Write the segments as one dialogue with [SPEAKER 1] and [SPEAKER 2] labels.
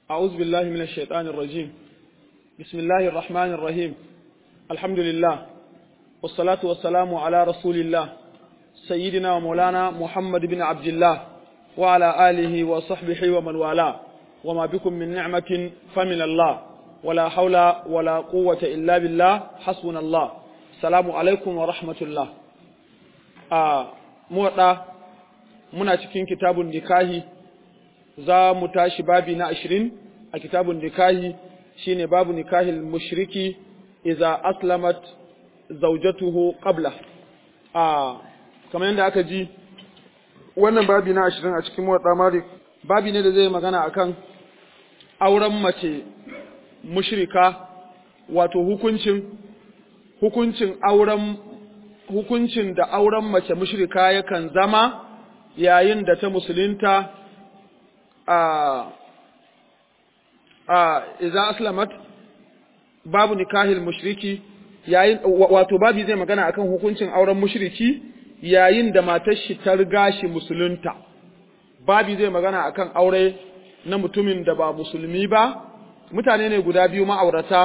[SPEAKER 1] أعوذ بالله من الشيطان الرجيم بسم الله الرحمن الرحيم الحمد لله والصلاة والسلام على رسول الله سيدنا ومولانا محمد بن عبد الله وعلى آله وصحبه ومن والاه وما بكم من نعمة فمن الله ولا حول ولا قوة إلا بالله حسبنا الله السلام عليكم ورحمة الله آه موضع muna cikin kitabun nikahi za mu tashi babi na ashirin a kitabun nikahi shine babu nikahil mushriki iza aslamat zaujatuhu qabla a kamar yadda aka ji wannan babi na ashirin a cikin muwatta malik babi ne da zai magana akan auren mace mushrika wato hukuncin hukuncin auren hukuncin da auren mace mushrika yakan zama yayin da ta musulunta a a idza aslamat babu nikahil mushriki yayin wato babu zai magana akan hukuncin auren mushriki yayin da matar shi ta riga shi musulunta babu zai magana akan aure na mutumin da ba musulmi ba mutane ne guda biyu ma'aurata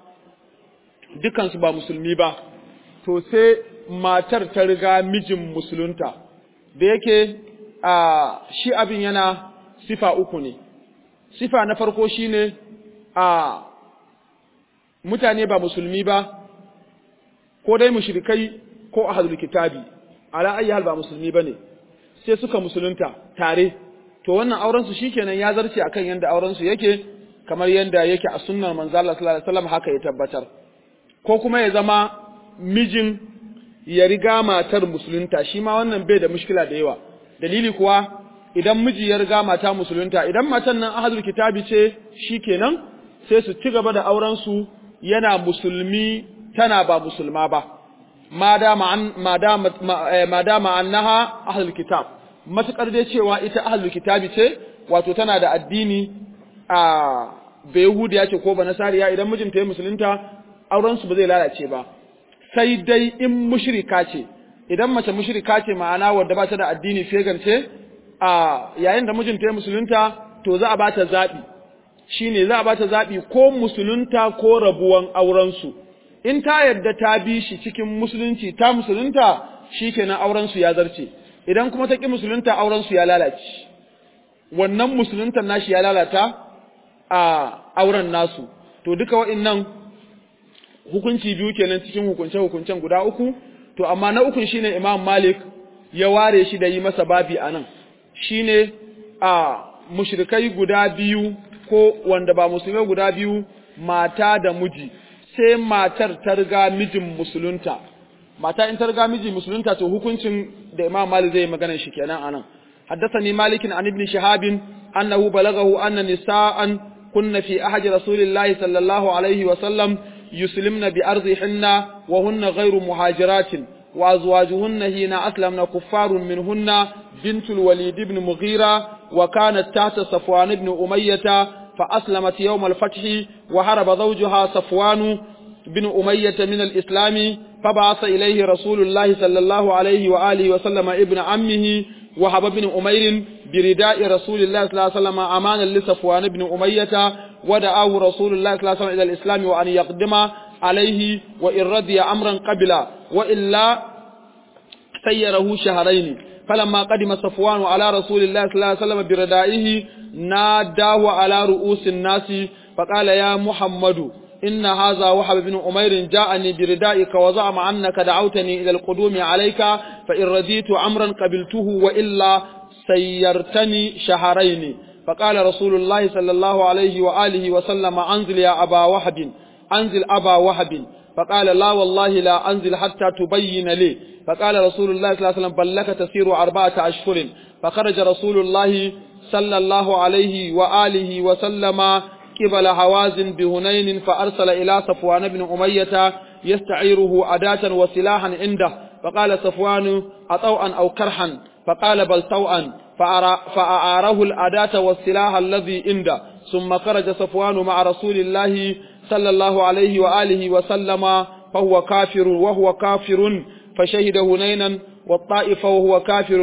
[SPEAKER 1] dukansu ba musulmi ba to sai matar ta riga mijin musulunta da yake a shi abin yana sifa uku ne sifa na farko shine a mutane ba musulmi ba ko dai mushrikai ko ahlul kitabi ala ayi hal ba musulmi bane sai suka musulunta tare to wannan auren su shikenan ya zarce akan yanda auren su yake kamar yanda yake a sunnar manzo Allah sallallahu alaihi wasallam haka ya tabbatar ko kuma ya zama mijin ya riga matar musulunta shi ma wannan bai da mushkila da yawa dalili kuwa idan miji ya riga mata musulunta idan matan nan ahadul kitabi ce shikenan sai su ci gaba da auren su yana musulmi tana ba musulma ba madama an madama madama annaha ahlul kitab matukar dai cewa ita ahlul kitabi ce wato tana da addini a bayahudiya ce ko ba nasariya idan mijinta ya musulunta auren su ba zai lalace ba sai dai in mushrika ce idan mace mushrika ce ma'ana wadda ba ta da addini fegan ce a yayin da mijinta ya musulunta to za a ba ta zaɓi shine za a ba ta zaɓi ko musulunta ko rabuwan aurensu in ta yadda ta bi shi cikin musulunci ta musulunta shikenan aurensu ya zarce idan kuma ta ƙi musulunta aurensu ya lalace wannan musuluntan nashi ya lalata a auren nasu to duka wa'innan hukunci biyu kenan cikin hukunce-hukuncen guda uku to amma na ukun shine Imam Malik ya ware shi da yi masa babi anan shine a mushrikai guda biyu ko wanda ba musulmai guda biyu mata da miji sai matar ta riga mijin musulunta mata in ta riga miji musulunta to hukuncin da Imam Malik zai magana shi kenan anan حدثني مالك عن ابن شهاب أنه بلغه أن نساء كن في أحد رسول الله صلى الله عليه وسلم يسلمن بأرضهن وهن غير مهاجرات وأزواجهن حين أسلمن كفار منهن بنت الوليد بن مغيرة وكانت تحت صفوان بن أمية فأسلمت يوم الفتح وهرب زوجها صفوان بن أمية من الإسلام فبعث إليه رسول الله صلى الله عليه وآله وسلم ابن عمه وهب بن أمير برداء رسول الله صلى الله عليه وسلم أمانا لصفوان بن أمية ودعاه رسول الله صلى الله عليه وسلم إلى الإسلام وأن يقدم عليه وإن رضي أمرا قبل وإلا سيره شهرين فلما قدم صفوان على رسول الله صلى الله عليه وسلم بردائه ناداه على رؤوس الناس فقال يا محمد إن هذا وحب بن أمير جاءني بردائك وزعم أنك دعوتني إلى القدوم عليك فإن رديت أمرا قبلته وإلا سيرتني شهرين فقال رسول الله صلى الله عليه وآله وسلم أنزل يا أبا وهب أنزل أبا وهب فقال لا والله لا أنزل حتى تبين لي فقال رسول الله صلى الله عليه وسلم بل لك تسير أربعة أشهر فخرج رسول الله صلى الله عليه وآله وسلم قبل هوازن بهنين فأرسل إلى صفوان بن أمية يستعيره أداة وسلاحا عنده فقال صفوان أطوعا أو كرحا فقال بل طوعا فأعاره الأداة والسلاح الذي عنده ثم خرج صفوان مع رسول الله صلى الله عليه وآله وسلم فهو كافر وهو كافر فشهد هنينا والطائف وهو كافر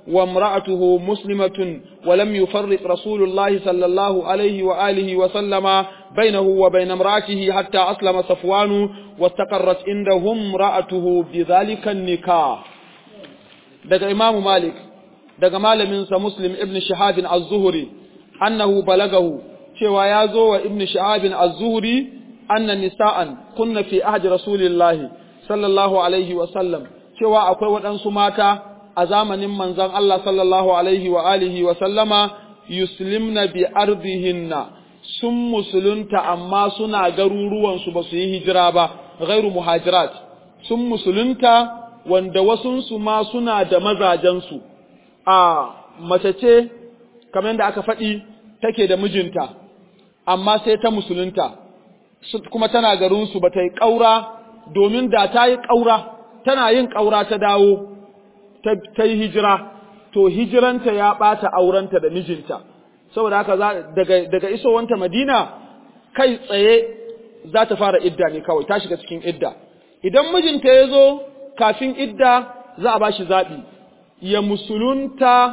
[SPEAKER 1] وامرأته مسلمة ولم يفرق رسول الله صلى الله عليه وآله وسلم بينه وبين امرأته حتى أسلم صفوان واستقرت عنده امرأته بذلك النكاح دقى إمام مالك دقى مالمنس مسلم ابن شهاب الزهري أنه بلغه cewa ya zo wa ibn sha'abin az-zuhri anna nisa'an kunna fi ahdi rasulillahi sallallahu alaihi wa sallam cewa akwai waɗansu mata a zamanin manzon Allah sallallahu alaihi wa alihi wa sallama yuslimna bi ardihinna sun musulunta amma suna garuruwan su ba su yi hijira ba ghairu muhajirat sun musulunta wanda wasunsu ma suna da mazajensu a mace ce kamar yadda aka faɗi take da mijinta amma sai ta musulunta kuma tana garinsu ba ta yi ƙaura domin da ta yi ƙaura tana yin ƙaura ta dawo ta yi hijira to hijiranta ya ɓata aurenta da mijinta saboda haka daga, daga isowanta madina kai tsaye za ta fara idda ne kawai ta shiga cikin idda idan mijinta ya zo kafin idda za a ba shi zaɓi ya musulunta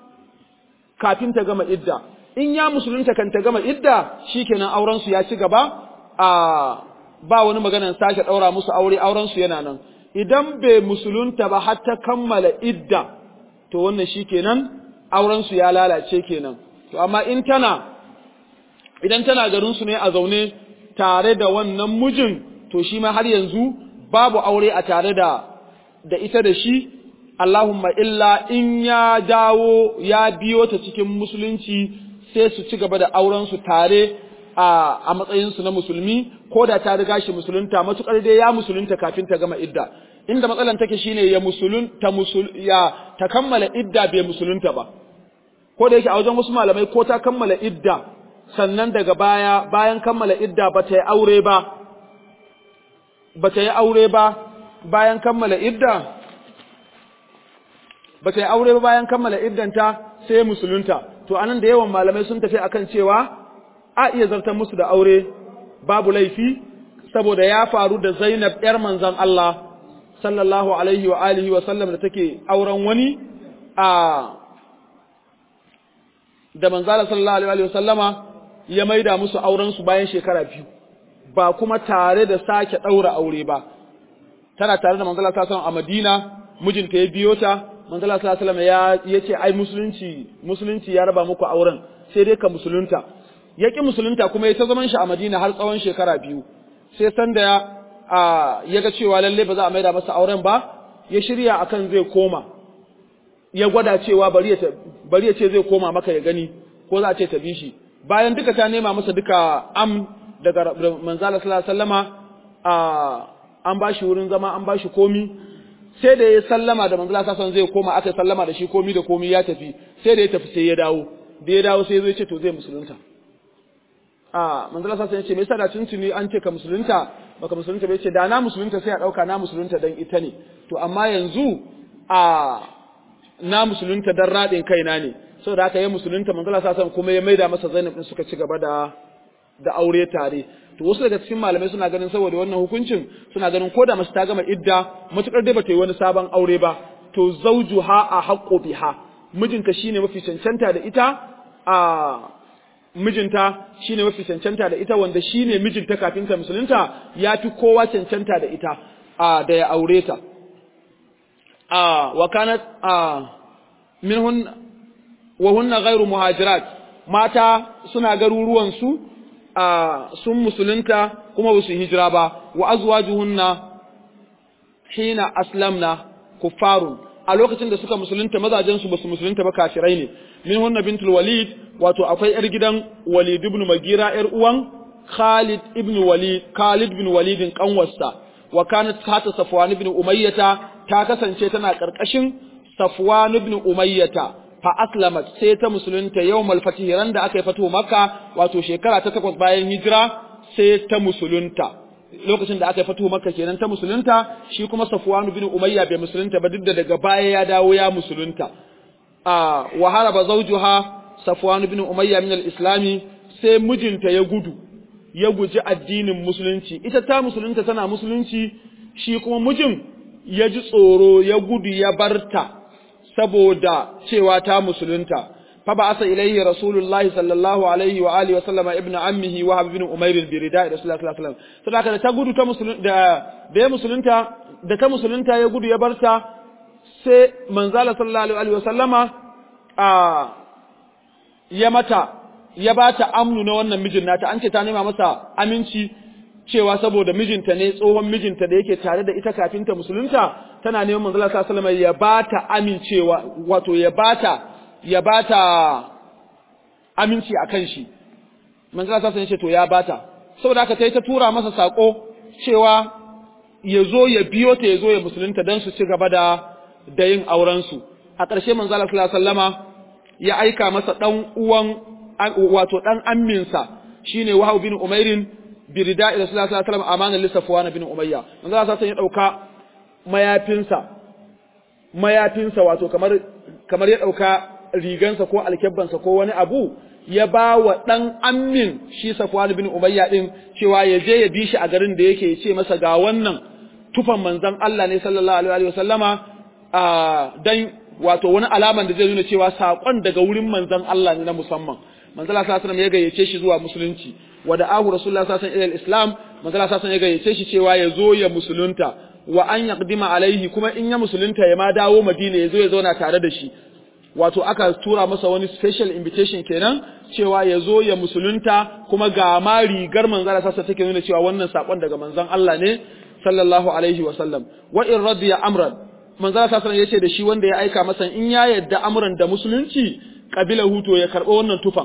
[SPEAKER 1] kafin ta gama idda in ya musulunta kan ta gama idda shikenan auren su ya ci gaba a ba wani maganan sake daura musu aure auren su yana nan idan bai musulunta ba har ta kammala idda to wannan shikenan auren su ya lalace kenan to amma in tana idan tana garin su ne a zaune tare da wannan mijin to shi ma har yanzu babu aure a tare da da ita da shi Allahumma illa in ya dawo ya biyo ta cikin musulunci sai su ci gaba da aurensu tare a matsayinsu na musulmi ko da ta riga shi musulunta matukar dai ya musulunta kafin ta gama idda inda matsalan take shine ya musulun ta musul ya ta kammala idda bai musulunta ba ko da yake a wajen wasu malamai ko ta kammala idda sannan daga baya bayan kammala idda ba ta yi aure ba ba ta yi aure ba bayan kammala idda ba ta yi aure ba bayan kammala iddanta sai musulunta to anan da yawan malamai sun tafi akan cewa a iya zartar musu da aure babu laifi saboda ya faru da Zainab yar manzon Allah sallallahu alaihi wa alihi wa sallam da take auren wani a da manzala sallallahu alaihi wa sallama ya maida musu auren su bayan shekara biyu ba kuma tare da sake daura aure ba tana tare da manzala sallallahu a Madina mijinta ya biyo ta manzala sallallahu alaihi ya yace ai musulunci musulunci ya raba muku auren sai dai ka musulunta yaki musulunta kuma ya ta zaman shi a Madina har tsawon shekara biyu sai sanda ya ya ga cewa lalle ba za a maida masa auren ba ya shirya akan zai koma ya gwada cewa bari ya bari ya ce zai koma maka ya gani ko za a ce ta bi shi bayan duka ta nema masa duka am daga manzala sallallahu alaihi wasallama an ba shi wurin zama an ba shi komi sai da ya sallama da manzala sasan zai koma aka sallama da shi komi da komi ya tafi sai da ya tafi sai ya dawo da ya dawo sai ya zo ya ce to zai musulunta a manzala sasan ya ce me yasa da tuntuni an ce ka musulunta baka musulunta ba ya ce da na musulunta sai a dauka na musulunta dan ita ne to amma yanzu a na musulunta dan radin kaina ne saboda haka ya musulunta manzala sasan kuma ya maida masa Zainab din suka ci gaba da da aure tare to wasu daga cikin malamai suna ganin saboda wannan hukuncin suna ganin ko da mace ta gama idda matukar dai bata yi wani sabon aure ba to zawjuha a haqqo biha mijinta shine mafi cancanta da ita a mijinta shine mafi cancanta da ita wanda shine mijinta kafin ta musulunta ya fi kowa cancanta da ita a da ya aure ta a wa kanat a minhun wa hunna ghairu muhajirat mata suna garuruwan su sun musulunta kuma ba su hijira ba wa azwajuhunna hina aslamna kuffarun a lokacin da suka musulunta mazajen su basu musulunta ba kafirai ne min hunna bintul walid wato akwai yar gidan walid ibn magira yar uwan khalid ibn walid khalid ibn walid kanwarsa wa kanat hata safwan ibn umayyata ta kasance tana karkashin safwan ibn umayyata fa aslamat sai ta musulunta yawmal fatih ran da aka yi fatu makka wato shekara ta takwas bayan hijira sai ta musulunta lokacin da aka yi fatu makka kenan ta musulunta shi kuma safwan bin umayya bai musulunta ba duk da daga baya ya dawo ya musulunta a wa haraba zawjuha safwan bin umayya min al-islami sai mijinta ya gudu ya guji addinin musulunci ita ta musulunta tana musulunci shi kuma mijin ya ji tsoro ya gudu ya barta saboda cewa ta musulunta fa ba'asa ilayhi rasulullahi sallallahu alaihi wa alihi wa sallama ibnu ammihi wa ibn umair bi rida'i rasulullahi sallallahu alaihi wasallam saboda da ta gudu ta musulunta da da ya musulunta da ta musulunta ya gudu ya barta sai manzala sallallahu alaihi wa sallama a ya mata ya bata amnu na wannan mijin nata an ce ta nema masa aminci cewa saboda mijinta ne tsohon mijinta da yake tare da ita kafin ta musulunta tana neman manzala sallallahu alaihi wasallam ya bata amincewa wato ya bata ya bata aminci akan shi manzala sallallahu alaihi wasallam ya ce to ya bata saboda haka tai ta tura masa sako cewa ya zo ya biyo ta ya zo ya musulunta don su ci gaba da da yin auren su a ƙarshe manzala sallallahu alaihi wasallama ya aika masa dan uwan wato dan amminsa shine Wahab bin Umairin birida ila sallallahu alaihi wasallam amana li Safwan bin Umayya manzo Allah sai ya dauka mayafinsa mayafinsa wato kamar kamar ya dauka rigansa ko alkebbansa ko wani abu ya ba wa dan ammin shi Safwan bin Umayya din cewa ya je ya bi shi a garin da yake ya ce masa ga wannan tufan manzon Allah ne sallallahu alaihi wasallama a dan wato wani alaman da zai nuna cewa sakon daga wurin manzon Allah ne na musamman manzon Allah sallallahu alaihi ya gayyace shi zuwa musulunci wa da ahu rasulullah sallallahu alaihi islam manzon Allah sallallahu ya gayyace shi cewa ya zo ya musulunta wa an yaqdima alaihi kuma in ya musulunta ya ma dawo Madina ya zo ya zauna tare da shi wato aka tura masa wani special invitation kenan cewa ya zo ya musulunta kuma ga ma rigar manzon Allah sallallahu take nuna cewa wannan sakon daga manzon Allah ne sallallahu alaihi wa sallam wa in radiya amran manzon Allah sallallahu yace da shi wanda ya aika masa in ya yadda amran da musulunci kabila huto ya karba wannan tufan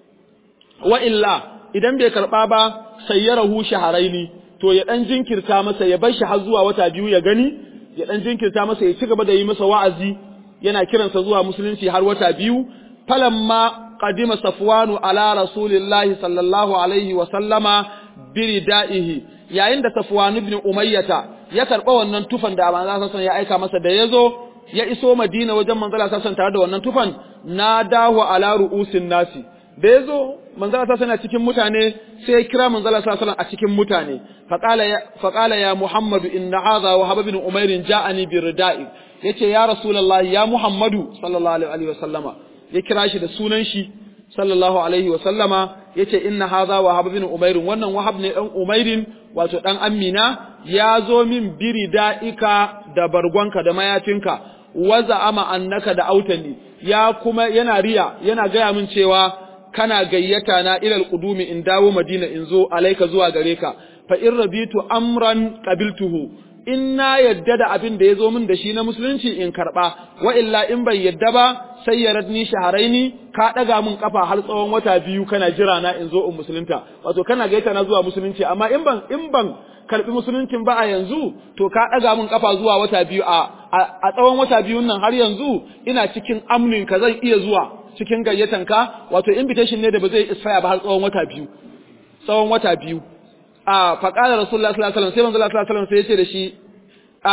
[SPEAKER 1] wa illa idan bai karba ba sayyarahu shaharaini to ya dan jinkirta masa ya bar shi har zuwa wata biyu ya gani ya dan jinkirta masa ya ci gaba da yi masa wa'azi yana kiransa zuwa musulunci har wata biyu falamma qadima safwanu ala rasulillahi sallallahu alaihi wa sallama biridaihi yayin da safwan ibn umayyata ya karba wannan tufan da manzo sallallahu ya aika masa da yazo ya iso madina wajen manzo sallallahu tare da wannan tufan na dahu ala ru'usin nasi da yazo manzo sallallahu alaihi cikin mutane sai ya kira manzo sallallahu a cikin mutane faqala ya faqala ya muhammadu inna hadha wa habib ibn umair ja'ani biridai yace ya rasulullahi ya muhammadu sallallahu alaihi wa sallama ya kira shi da sunan shi sallallahu alaihi wa sallama yace inna hadha wahab bin umair wannan wahab ne dan umairin wato dan amina ya zo min biridaika da bargonka da mayafinka waza ama annaka da autani ya kuma yana riya yana gaya min cewa kana gayyata na ilal qudumi in dawo madina in zo alaika zuwa gare ka fa in rabitu amran qabiltuhu in na yadda da abin da ya zo min da shi na musulunci in karɓa wa illa in ban yadda ba sai ya radni shaharaini ka ɗaga min kafa har tsawon wata biyu kana jira na in zo in musulunta wato kana gaita na zuwa musulunci amma in ban in ban karɓi musuluncin ba a yanzu to ka ɗaga min kafa zuwa wata biyu a a tsawon wata biyun nan har yanzu ina cikin amnin ka zan iya zuwa cikin gayyatan ka wato invitation ne da ba zai isfaya ba har tsawon wata biyu tsawon wata biyu a faƙalar rasulullah sallallahu alaihi wasallam sai manzo Allah sallallahu alaihi wasallam sai ya ce da shi a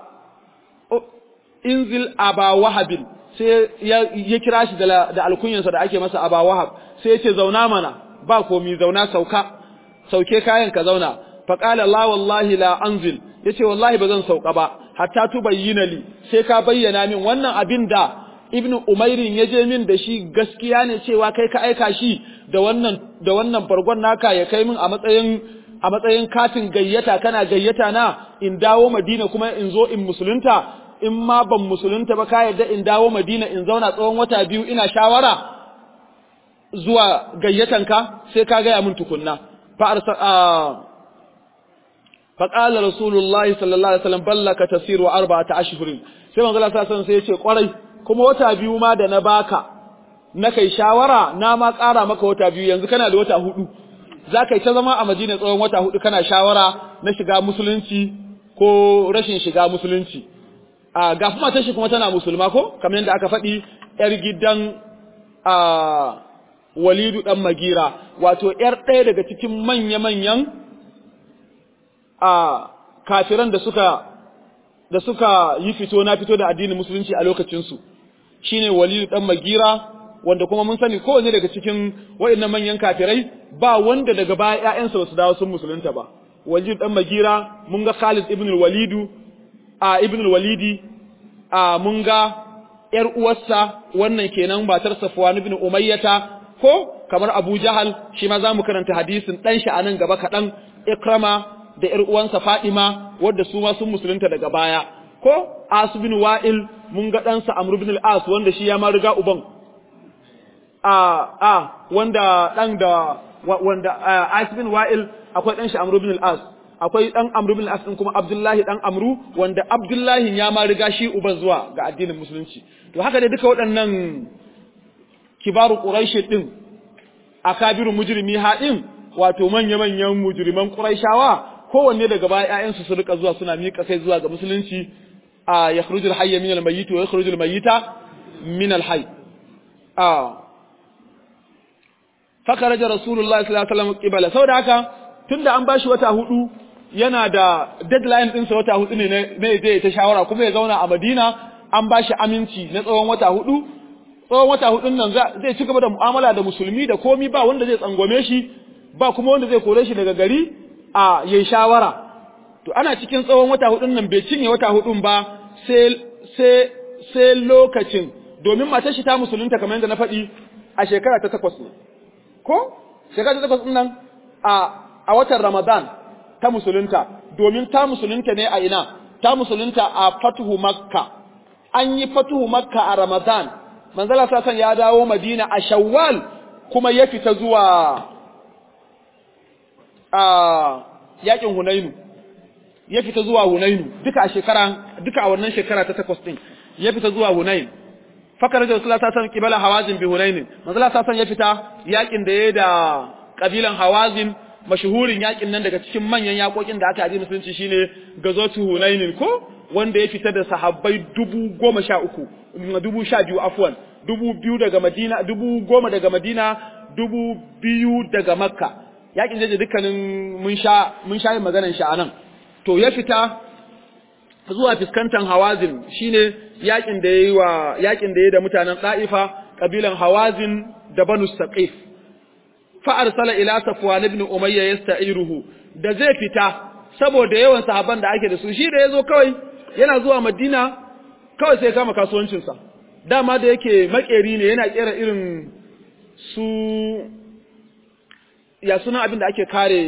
[SPEAKER 1] inzil aba wahabin sai ya kira shi da da alkunyansa da ake masa aba wahab sai ya ce zauna mana ba komi zauna sauka sauke kayan ka zauna faqala la wallahi la anzil yace wallahi bazan sauka ba hatta tubayyana li sai ka bayyana min wannan abin da ibnu umairin ya je min da shi gaskiya ne cewa kai ka aika shi da wannan da wannan bargon naka ya kai min a matsayin a matsayin katin gayyata kana gayyata na in dawo Madina kuma in zo in musulunta in ma ban musulunta ba ka yarda in dawo Madina in zauna tsawon wata biyu ina shawara zuwa gayyatanka sai ka gaya min tukunna fa arsa fa qala rasulullahi sallallahu alaihi wasallam ballaka tasiru arba'ata ashhurin sai manzo Allah sallallahu alaihi wasallam sai ya ce kwarai kuma wata biyu ma da na baka na kai shawara na ma ƙara maka wata biyu yanzu kana da wata hudu za ka yi ta zama a Madina tsawon wata hudu kana shawara na shiga musulunci ko rashin shiga musulunci. A ga kuma tashi kuma tana musulma ko kamar yadda aka faɗi ‘yar gidan a Walidu ɗan Magira wato ‘yar ɗaya daga cikin manya-manyan a kafiran da suka da suka yi fito na fito da addinin musulunci a lokacinsu shine Walidu ɗan Magira wanda kuma mun sani kowanne daga cikin waɗannan manyan kafirai ba wanda daga baya ƴaƴansa basu dawo sun musulunta ba Walid dan Magira mun ga Khalid ibn al-Walid a ibn al-Walidi a mun ga ‘yar uwarsa wannan kenan matar Safwan ibn Umayyata ko kamar Abu Jahal shi ma za mu karanta hadisin ɗan shi a nan gaba kaɗan Ikrama da ‘yar uwansa Fadima wadda su ma sun musulunta daga baya ko As bin Wa'il mun ga ɗansa Amr bin al-As wanda shi ya ma riga uban a a wanda ɗan da wanda As bin Wa'il akwai ɗan shi Amr bin al-As akwai ɗan Amr bin al-As ɗin kuma Abdullahi ɗan Amru wanda Abdullahi ya ma riga shi uban zuwa ga addinin musulunci to haka dai duka waɗannan kibaru Quraish din akabiru mujrimi haɗin wato manya-manyan mujriman Qurayshawa kowanne daga baya ƴaƴansu su rika zuwa suna miƙa kai zuwa ga musulunci a yakhrujul hayya min al-mayyit wa yakhrujul mayyita min al-hayy a fakaraja rasulullahi sallallahu alaihi wasallam qibala saboda haka tunda an bashi wata hudu yana da deadline ɗinsa wata hudu ne ne zai ta shawara kuma ya zauna a Madina an bashi aminci na tsawon wata hudu tsawon wata hudun nan zai ci gaba da mu'amala da musulmi da komi ba wanda zai tsangwame shi ba kuma wanda zai kore shi daga gari a yayi shawara to ana cikin tsawon wata hudun nan bai cinye wata hudun ba sai sai sai lokacin domin matar shi ta musulunta kamar yadda na faɗi a shekara ta takwas ne ko shekara ta takwas nan a a watan Ramadan ta musulunta domin ta musulunta ne a ina ta musulunta a fatuhu makka an yi fatuhu makka a Ramadan manzala sasan ya dawo Madina a Shawwal kuma ya fita zuwa a yakin Hunainu ya fita zuwa Hunainu duka a shekara duka a wannan shekara ta takwas din ya fita zuwa Hunain fakar da Rasulullah sallallahu alaihi kibala Hawazin bi Hunain manzala sasan ya fita yakin da yayi da kabilan Hawazin mashuhurin yakin nan daga cikin manyan yakokin da aka yi musulunci shine gazotu Hunain ko wanda ya fita da sahabbai dubu goma sha uku dubu sha biyu afwan dubu biyu daga Madina dubu goma daga Madina dubu biyu daga Makka yakin da dukkanin mun sha mun sha yin maganar shi anan to ya fita zuwa fuskantar Hawazin shine yakin da yayi wa yakin da yayi da mutanen Taifa kabilan Hawazin da Banu Saqif fa arsala ila Safwan ibn Umayya yasta'iruhu da zai fita saboda yawan sahabban da ake da su shi da yazo kawai yana zuwa Madina kawai sai kama kasuwancinsa dama da yake makeri ne yana kera irin su ya suna abin da ake kare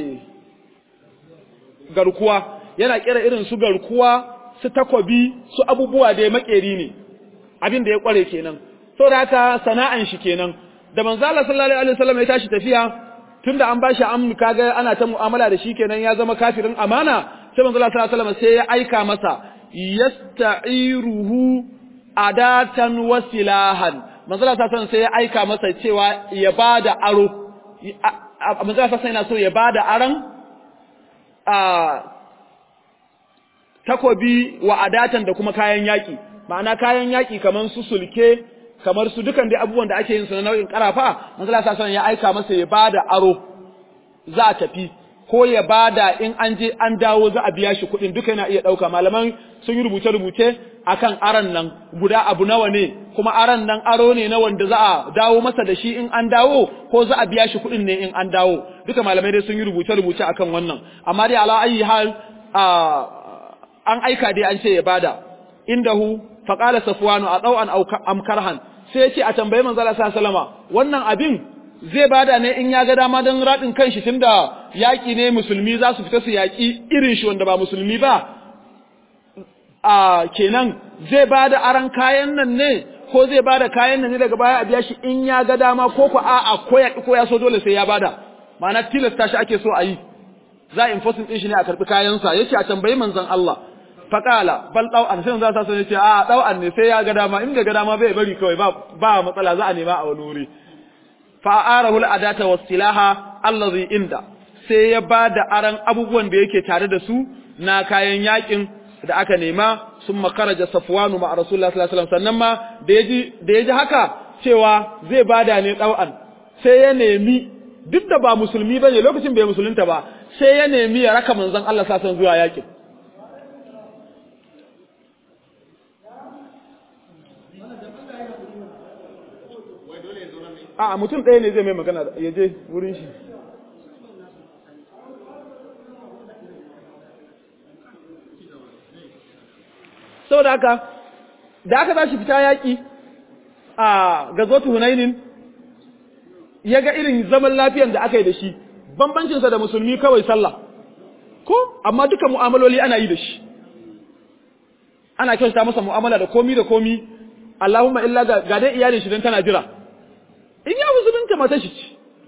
[SPEAKER 1] garkuwa yana kera irin su garkuwa su takobi su abubuwa da ya makeri ne abin da ya kware kenan saboda haka sana'an shi kenan da manzo Allah sallallahu alaihi wasallam ya tashi tafiya tunda an bashi amnu kaga ana ta mu'amala da shi kenan ya zama kafirin amana sai manzo Allah sallallahu alaihi wasallam sai ya aika masa yasta'iruhu adatan wa silahan manzo Allah sallallahu alaihi sai ya aika masa cewa ya bada aro manzo Allah sai yana so ya bada aran a takobi wa adatan da kuma kayan yaki ma'ana kayan yaki kaman su sulke kamar su dukan dai abubuwan da ake yin su na nau'in karafa manzo Allah sallallahu ya aika masa ya bada aro za a tafi ko ya bada in an je an dawo za a biya shi kuɗin duka yana iya ɗauka malaman sun yi rubuce-rubuce akan aran nan guda abu nawa ne kuma aran nan aro ne na wanda za a dawo masa da shi in an dawo ko za a biya shi kuɗin ne in an dawo duka malamai dai sun yi rubuce-rubuce akan wannan amma dai ala ayi hal an aika dai an ce ya bada indahu faqala safwanu a ɗau'an am karhan sai ya ce a tambayi manzo Allah sallallahu wannan abin zai bada ne in ya ga dama don radin kanshi tunda yaki ne musulmi za su fita su yaki irin shi wanda ba musulmi ba a kenan zai bada aran kayan nan ne ko zai bada kayan nan ne daga baya a biya shi in ya ga dama ko ko a'a ko ya ko ya so dole sai ya bada ma'ana tilasta shi ake so a yi za a enforcing din shi ne a karbi kayansa yace a tambayi manzon Allah faƙala bal ɗau'an sai za su ce a ɗau'an ne sai ya ga dama in ga dama bai bari kawai ba matsala za a nema a wani wuri fa'arahul adata wasilaha allazi inda sai ya ba da aran abubuwan da yake tare da su na kayan yakin da aka nema sun makaraja safwanu ma rasulullah sallallahu alaihi wasallam sannan ma da yaji da yaji haka cewa zai bada ne ɗau'an sai ya nemi duk da ba musulmi bane lokacin bai musulunta ba sai ya nemi ya raka manzon Allah sallallahu alaihi zuwa yakin a mutum ɗaya ne zai mai magana ya je wurin shi saboda haka da aka tashi fita yaƙi a gazotu hunainin ya ga irin zaman lafiyan da aka yi da shi bambancinsa da musulmi kawai sallah ko amma duka mu'amaloli ana yi da shi ana kyauta masa mu'amala da komi da komi Allahumma illa ga, ga dai iyalin shi dan tana jira in ya musulunta matar shi ce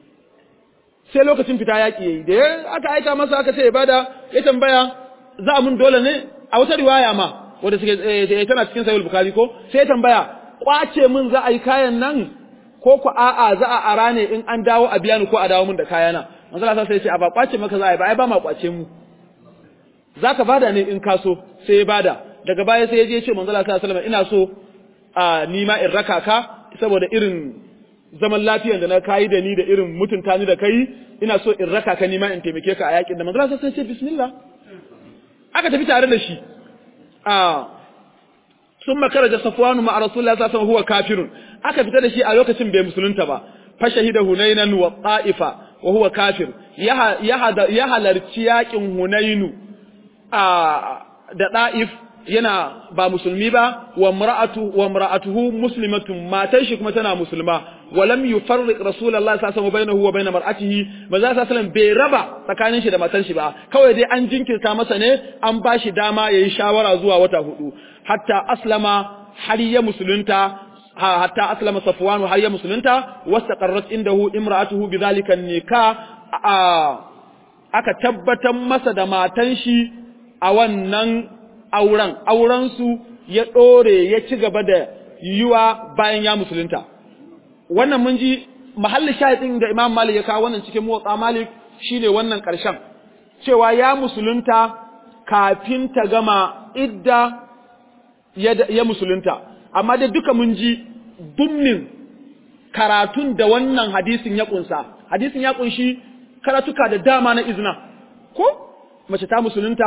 [SPEAKER 1] sai lokacin fita yaƙi yayi da aka aika masa aka ce ibada ya tambaya za a mun dole ne a wata riwaya ma wanda suke tana cikin sahih bukhari ko sai ya tambaya kwace mun za a yi kayan nan ko ku a'a za a ara ne in an dawo a biya ni ko a dawo mun da kayana manzo Allah sai ya ce a ba kwace maka za a yi ba ai ba ma kwace mu zaka bada ne in ka so sai ya bada daga baya sai ya je ya ce manzo Allah sallallahu alaihi wasallam ina so a nima in raka ka saboda irin zaman lafiyan da na kayi da ni da irin mutunta ni da kai ina so in raka ka nima in taimake ka a yakin da manzo Allah sai ce bismillah aka tafi tare da shi a summa karaja safwanu ma rasulullahi sallallahu alaihi wasallam huwa kafirun aka fita da shi a lokacin bai musulunta ba fa shahida hunainan wa ta'ifa wa huwa kafir ya halarci yakin hunainu a da da'if yana ba musulmi ba wa mar'atu wa mar'atuhu muslimatun matan shi kuma tana musulma wa lam yufarriq rasulullahi sallallahu alaihi wasallam bainahu wa bain mar'atihi maza sallallahu alaihi bai raba tsakanin shi da matan shi ba kawai dai an jinkirta masa ne an ba shi dama yayi shawara zuwa wata hudu hatta aslama har ya musulunta hatta aslama safwan har ya musulunta wastaqarrat indahu imra'atuhu bidhalika nikah aka tabbatar masa da matan shi a wannan auren aurensu ya ɗore ya ci gaba da yiwa bayan ya musulunta wannan mun ji mahallin shahidin da imam malik ya kawo wannan cikin motsa malik shine wannan ƙarshen cewa ya musulunta kafin ta gama idda ya, ya musulunta amma dai duka mun ji dummin karatun da wannan hadisin ya kunsa hadisin ya kunshi karatuka da dama na izina ko mace ta musulunta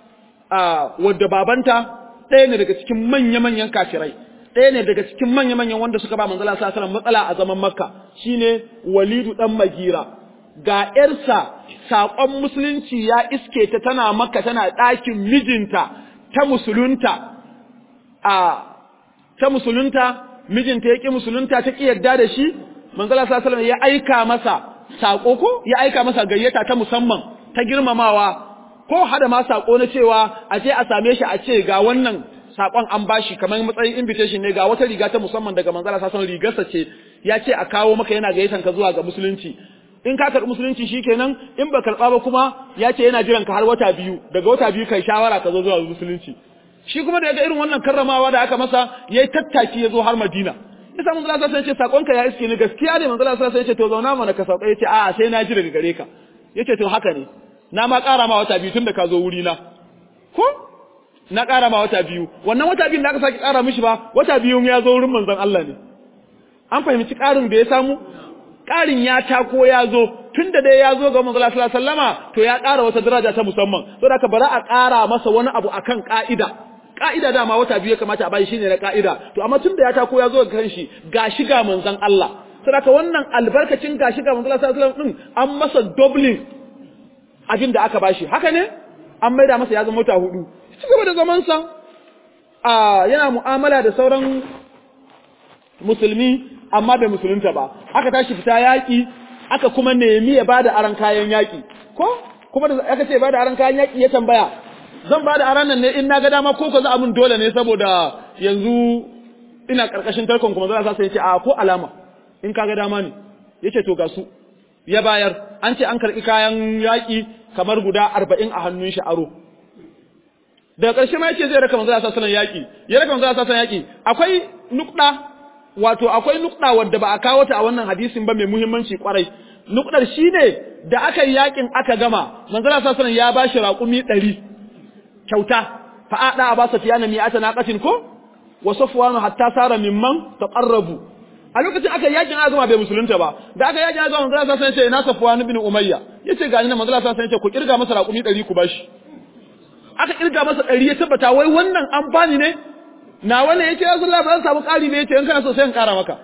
[SPEAKER 1] wadda babanta ɗaya ne daga cikin manya-manyan kafirai ɗaya ne daga cikin manya-manyan wanda suka ba manzala sa sanar matsala a zaman makka shine walidu ɗan magira ga ‘yarsa saƙon musulunci ya iske ta tana makka tana ɗakin mijinta ta musulunta a ta musulunta mijinta ya ƙi musulunta ta ƙi yarda da shi manzala sa sanar ya aika masa saƙo ko ya aika masa gayyata ta musamman ta girmamawa ko hada ma sako na cewa a je a same shi a ce ga wannan sakon an bashi kamar matsayin invitation ne ga wata riga ta musamman daga manzala sasan rigarsa ce ya ce a kawo maka yana gayyatan ka zuwa ga musulunci in ka karɓi musulunci shikenan in ba karɓa ba kuma ya ce yana jiran ka har wata biyu daga wata biyu kai shawara ka zo zuwa musulunci shi kuma da ya ga irin wannan karramawa da aka masa yayi tattaki ya zo har Madina yasa manzala sasan ya ce sakon ka ya iske ni gaskiya ne manzala sasan ya ce to zauna mana ka sauka ya ce a'a sai na ji daga gare ka yace to haka ne na ma ƙara ma wata biyu tun da ka zo wuri na ko na ƙara ma wata biyu wannan wata biyun da aka sake ƙara mishi ba wata biyun ya zo wurin manzon Allah ne an fahimci ƙarin da ya samu ƙarin ya tako ya zo tun da dai ya zo ga manzon Allah sallama to ya ƙara wata daraja ta musamman saboda haka bari a ƙara masa wani abu akan ƙa'ida ƙa'ida dama wata biyu ya kamata a bayi shine na ƙa'ida to amma tun da ya tako ya zo ga kanshi ga shiga manzon Allah saboda wannan albarkacin ga shiga manzon Allah sallallahu alaihi wasallam din an masa doubling abin da aka bashi haka ne an maida masa ya zama wata hudu ci gaba da zamansa a yana mu'amala da sauran musulmi amma bai musulunta ba aka tashi fita yaƙi aka kuma nemi ya bada aran kayan yaƙi ko kuma da aka ce bada aran kayan yaƙi ya tambaya zan bada aran nan ne in na ga dama ko ka za mun dole ne saboda yanzu ina karkashin tarkon kuma za sa yace a ko alama in ka ga dama ne yace to ga su ya bayar an ce an karɓi kayan yaƙi kamar guda arba'in a hannun shi aro daga ƙarshe ma yace zai raka manzo sallallahu alaihi yaƙi ya raka manzo sallallahu alaihi yaƙi akwai nukɗa wato akwai nukɗa wadda ba a kawo ta a wannan hadisin ba mai muhimmanci kwarai nukɗar shine da aka yi yaƙin aka gama manzo sallallahu alaihi ya bashi raƙumi ɗari kyauta fa ada aba safiyana mi'ata naqatin ko wa safwanu hatta sara mimman taqarrabu a lokacin aka yakin azuma bai musulunta ba da aka yakin azuma manzo Allah sai ya ce na Safwan ibn Umayya yace ga ni na manzo Allah sai ya ce ku kirga masa raƙumi 100 ku bashi aka kirga masa 100 ya tabbata wai wannan an bani ne na wannan yace ya Allah ba zan samu ƙari ne yace in kana so sai in ƙara maka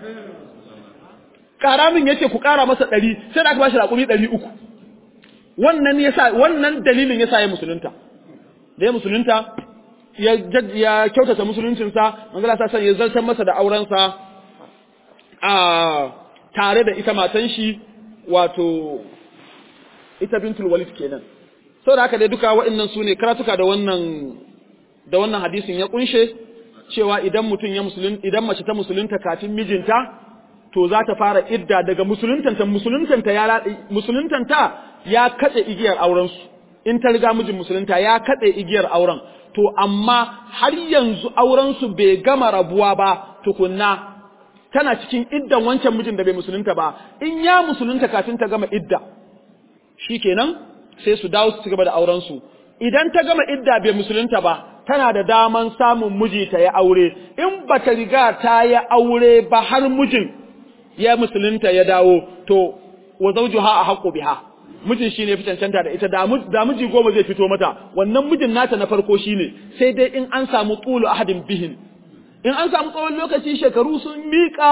[SPEAKER 1] ƙara min yace ku ƙara masa 100 sai da aka bashi raƙumi 300 wannan yasa wannan dalilin yasa ya musulunta da ya musulunta ya ya kyautata musuluncinsa manzo Allah sai ya zartar masa da aurensa a tare da ita matan shi wato ita bintul walid kenan saboda haka dai duka waɗannan su ne karatuka da wannan da wannan hadisin ya kunshe cewa idan mutum ya musulun idan mace ta musulunta kafin mijinta to za ta fara idda daga musuluntanta musuluntanta ya musuluntanta ya katse igiyar auren su in ta riga mijin musulunta ya katse igiyar auren to amma har yanzu auren su bai gama rabuwa ba tukunna tana cikin iddan wancan mijin da bai musulunta ba in ya musulunta kafin ta gama idda shikenan sai su dawo su cigaba da auren su idan ta gama idda bai musulunta ba tana da daman samun miji ta ya aure in bata riga ta ya aure ba har mijin ya musulunta ya dawo to wa zawjuha ahqqu biha mijin shine fi cancanta da ita da miji goma zai fito mata wannan mijin nata na farko shine sai dai in an samu tulu ahadin bihin in an samu tsawon lokaci shekaru sun miƙa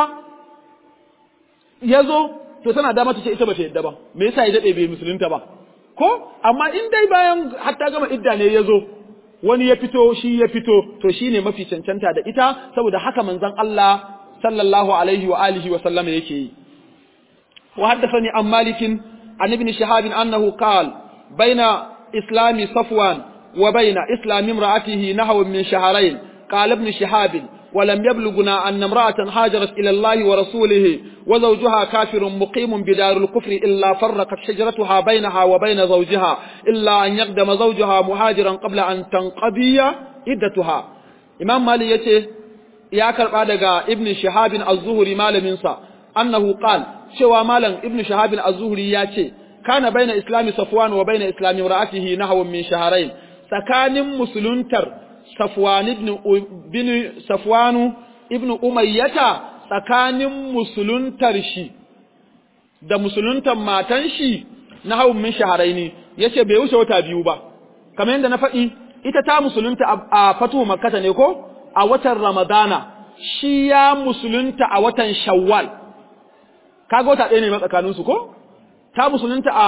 [SPEAKER 1] ya zo to tana da mata ce ita ba ta yadda ba me yasa ya daɗe bai musulunta ba ko amma in dai bayan hatta gama idda ne ya zo wani ya fito shi ya fito to shi ne mafi cancanta da ita saboda haka manzon Allah sallallahu alaihi wa alihi wa sallama yake yi wa haddathani an malikin an ibn shihab annahu qala baina islami safwan wa baina islami imra'atihi nahwa min shahrayn qala ibn shihab ولم يبلغنا أن امرأة هاجرت إلى الله ورسوله وزوجها كافر مقيم بدار الكفر إلا فرقت حجرتها بينها وبين زوجها إلا أن يقدم زوجها مهاجرا قبل أن تنقضي عدتها إمام مالي يتي يا كربادغا ابن شهاب الزهري مال منسى أنه قال شوى مالا ابن شهاب الزهري ياتي كان بين إسلام صفوان وبين إسلام امرأته نحو من شهرين سكان مسلنتر Safwan ibn bin Safwanu ibn Umayyata tsakanin musuluntar shi da musuluntar matan shi na hawun min shaharaini yace bai wuce wata biyu ba kamar yadda na faɗi ita ta musulunta a fatuhu makkata ne ko a watan ramadana shi ya musulunta a watan shawwal kaga wata ɗaya ne ma tsakaninsu ko ta musulunta a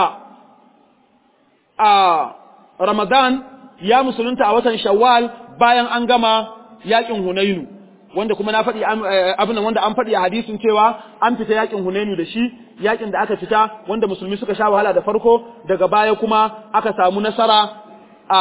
[SPEAKER 1] a ramadan ya musulunta a watan shawwal bayan an gama yakin Hunainu wanda kuma na faɗi abin wanda an faɗi a hadisin cewa an fita yakin Hunainu da shi yakin da aka fita wanda musulmi suka sha wahala da farko daga baya kuma aka samu nasara a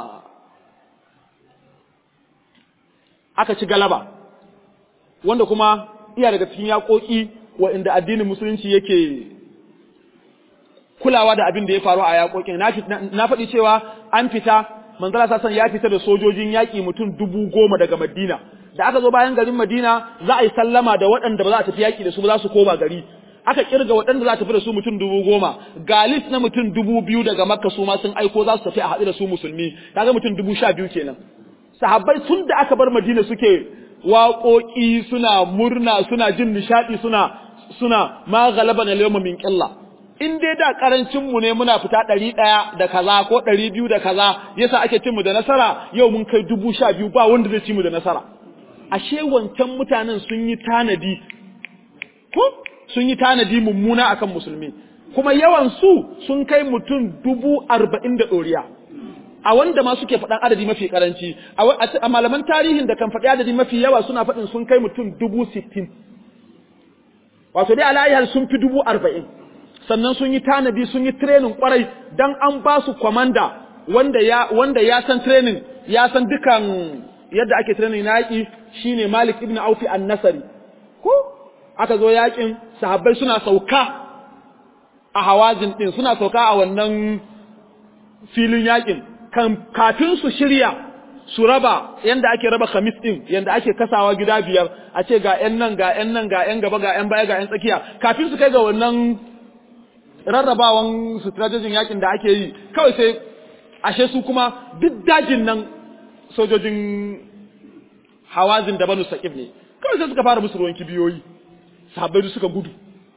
[SPEAKER 1] aka ci galaba wanda kuma iya daga cikin yaƙoƙi inda addinin musulunci yake kulawa da abin da ya faru a yaƙoƙin na faɗi cewa an fita manzala sassan ya fita da sojojin yaƙi mutum dubu goma daga madina da aka zo bayan garin madina za a yi sallama da waɗanda ba za a tafi yaƙi da su ba za su koma gari aka kirga waɗanda za a tafi da su mutum dubu goma galis na mutum dubu biyu daga makka su ma sun aiko za su tafi a haɗu da su musulmi kaga mutum dubu sha biyu kenan sahabbai tun da aka bar madina suke waƙoƙi suna murna suna jin nishaɗi suna suna ma galaba na liyoma min ƙilla in dai da karancin mu ne muna fita ɗari ɗaya da kaza ko ɗari biyu da kaza yasa ake cin mu da nasara yau mun kai dubu sha biyu ba wanda zai ci mu da nasara ashe wancan mutanen sun yi tanadi ko sun yi tanadi mummuna akan musulmi kuma yawan su sun kai mutum dubu arba'in da ɗoriya a wanda ma suke faɗan adadi mafi karanci a malaman tarihin da kan faɗi adadi mafi yawa suna faɗin sun kai mutum dubu sittin wato dai alayihar sun fi dubu arba'in sannan sun yi tanadi sun yi training kwarai dan an ba su kwamanda wanda ya wanda ya san training ya san dukan yadda ake training na yaki shine Malik ibn Auf an-Nasri ko aka zo yakin sahabbai suna sauka a hawazin din suna sauka a wannan filin yakin kan kafin su shirya su raba yanda ake raba khamis din yanda ake kasawa gida biyar a ce ga yan nan ga yan nan ga yan gaba ga yan baya ga yan tsakiya kafin su kai ga wannan rarrabawan strategin yakin da ake yi kawai sai ashe su kuma duk dajin nan sojojin hawazin da banu saqif ne kawai sai suka fara musu ruwan kibiyoyi sahabbai suka gudu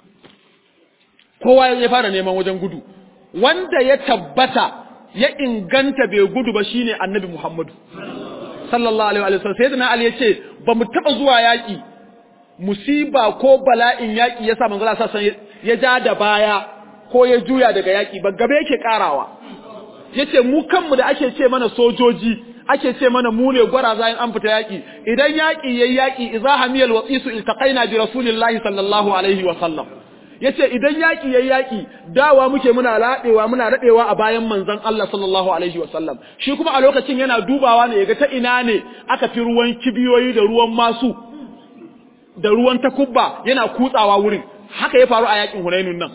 [SPEAKER 1] kowa ya fara neman wajen gudu wanda ya tabbata ya inganta bai gudu ba shine annabi Muhammadu sallallahu alaihi wa sallam sayyidina ali yace ba mu taba zuwa yaki musiba ko bala'in yaki yasa manzo Allah sallallahu ya ja da baya ko ya juya daga yaki ba gabe yake karawa yace mu kanmu da ake ce mana sojoji ake ce mana mu ne gwaraza in an fita yaki idan yaki yayi yaki idza hamiyal wasisu iltaqaina bi rasulillahi sallallahu alaihi wa sallam yace idan yaki yayi yaki dawa muke muna ladewa muna radewa a bayan manzon Allah sallallahu alaihi wa sallam shi kuma a lokacin yana dubawa ne yaga ta ina ne aka fi ruwan kibiyoyi da ruwan masu da ruwan takubba yana kutsawa wurin haka ya faru a yakin Hunainun nan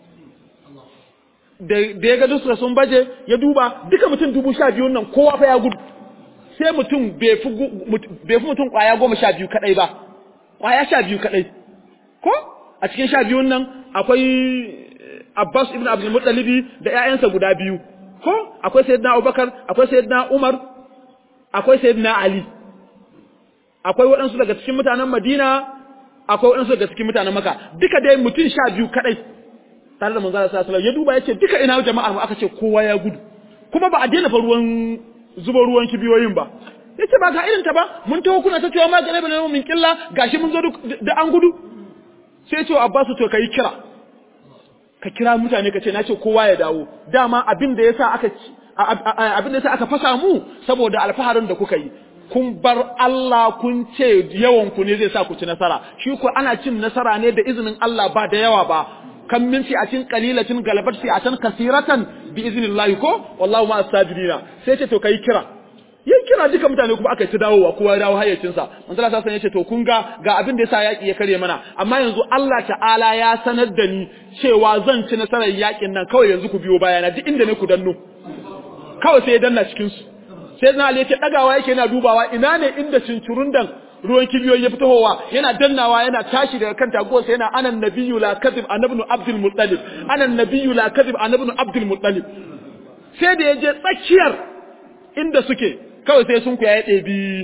[SPEAKER 1] da ya ga duska sun baje ya duba duka mutum dubu sha biyun nan kowa fa ya gudu sai mutum bai fi mutum kwaya goma sha biyu kadai ba kwaya sha biyu kadai ko a cikin sha biyun nan akwai Abbas ibn Abdul Muttalibi da ƴaƴansa guda biyu ko akwai Sayyidina Abubakar akwai Sayyidina Umar akwai Sayyidina Ali akwai waɗansu daga cikin mutanen Madina akwai waɗansu daga cikin mutanen Makka duka dai mutum sha biyu kadai tare da manzara sallallahu alaihi ya duba yace duka ina jama'ar mu aka ce kowa ya gudu kuma ba a daina fa ruwan zuba ruwan kibiyoyin ba yace ba ga irin ta ba mun taho kuna ta cewa ma ga nabi min killa gashi mun zo da an gudu sai ce Abbas to kai kira ka kira mutane ka ce nace kowa ya dawo dama abin da yasa aka abin da yasa aka fasa mu saboda alfaharin da kuka yi kun bar Allah kun ce yawan ku ne zai sa ku ci nasara shi ko ana cin nasara ne da izinin Allah ba da yawa ba kan min fi'atin qalilatin galabat fi'atan kaseeratan bi iznillahi ko wallahu ma as-sajidina sai ce to kai kira yayin kira duka mutane kuma aka ci dawowa kowa ya dawo hayyacin sa manzo Allah sai yace to kun ga ga abin da yasa yaki ya kare mana amma yanzu Allah ta'ala ya sanar da ni cewa zan ci nasarar yakin nan kawai yanzu ku biyo bayana duk inda ne ku danno kawai sai ya danna cikin su sai na Ali yace dagawa yake yana dubawa ina ne inda cincurundan ruwan kibiyoyi ya fitowa yana dannawa yana tashi daga kan taguwarsa yana anan nabiyyu la kadhib anabnu abdul muttalib anan nabiyyu la kadhib anabnu abdul muttalib sai da yaje tsakiyar inda suke kawai sai sun kuya ya ɗebi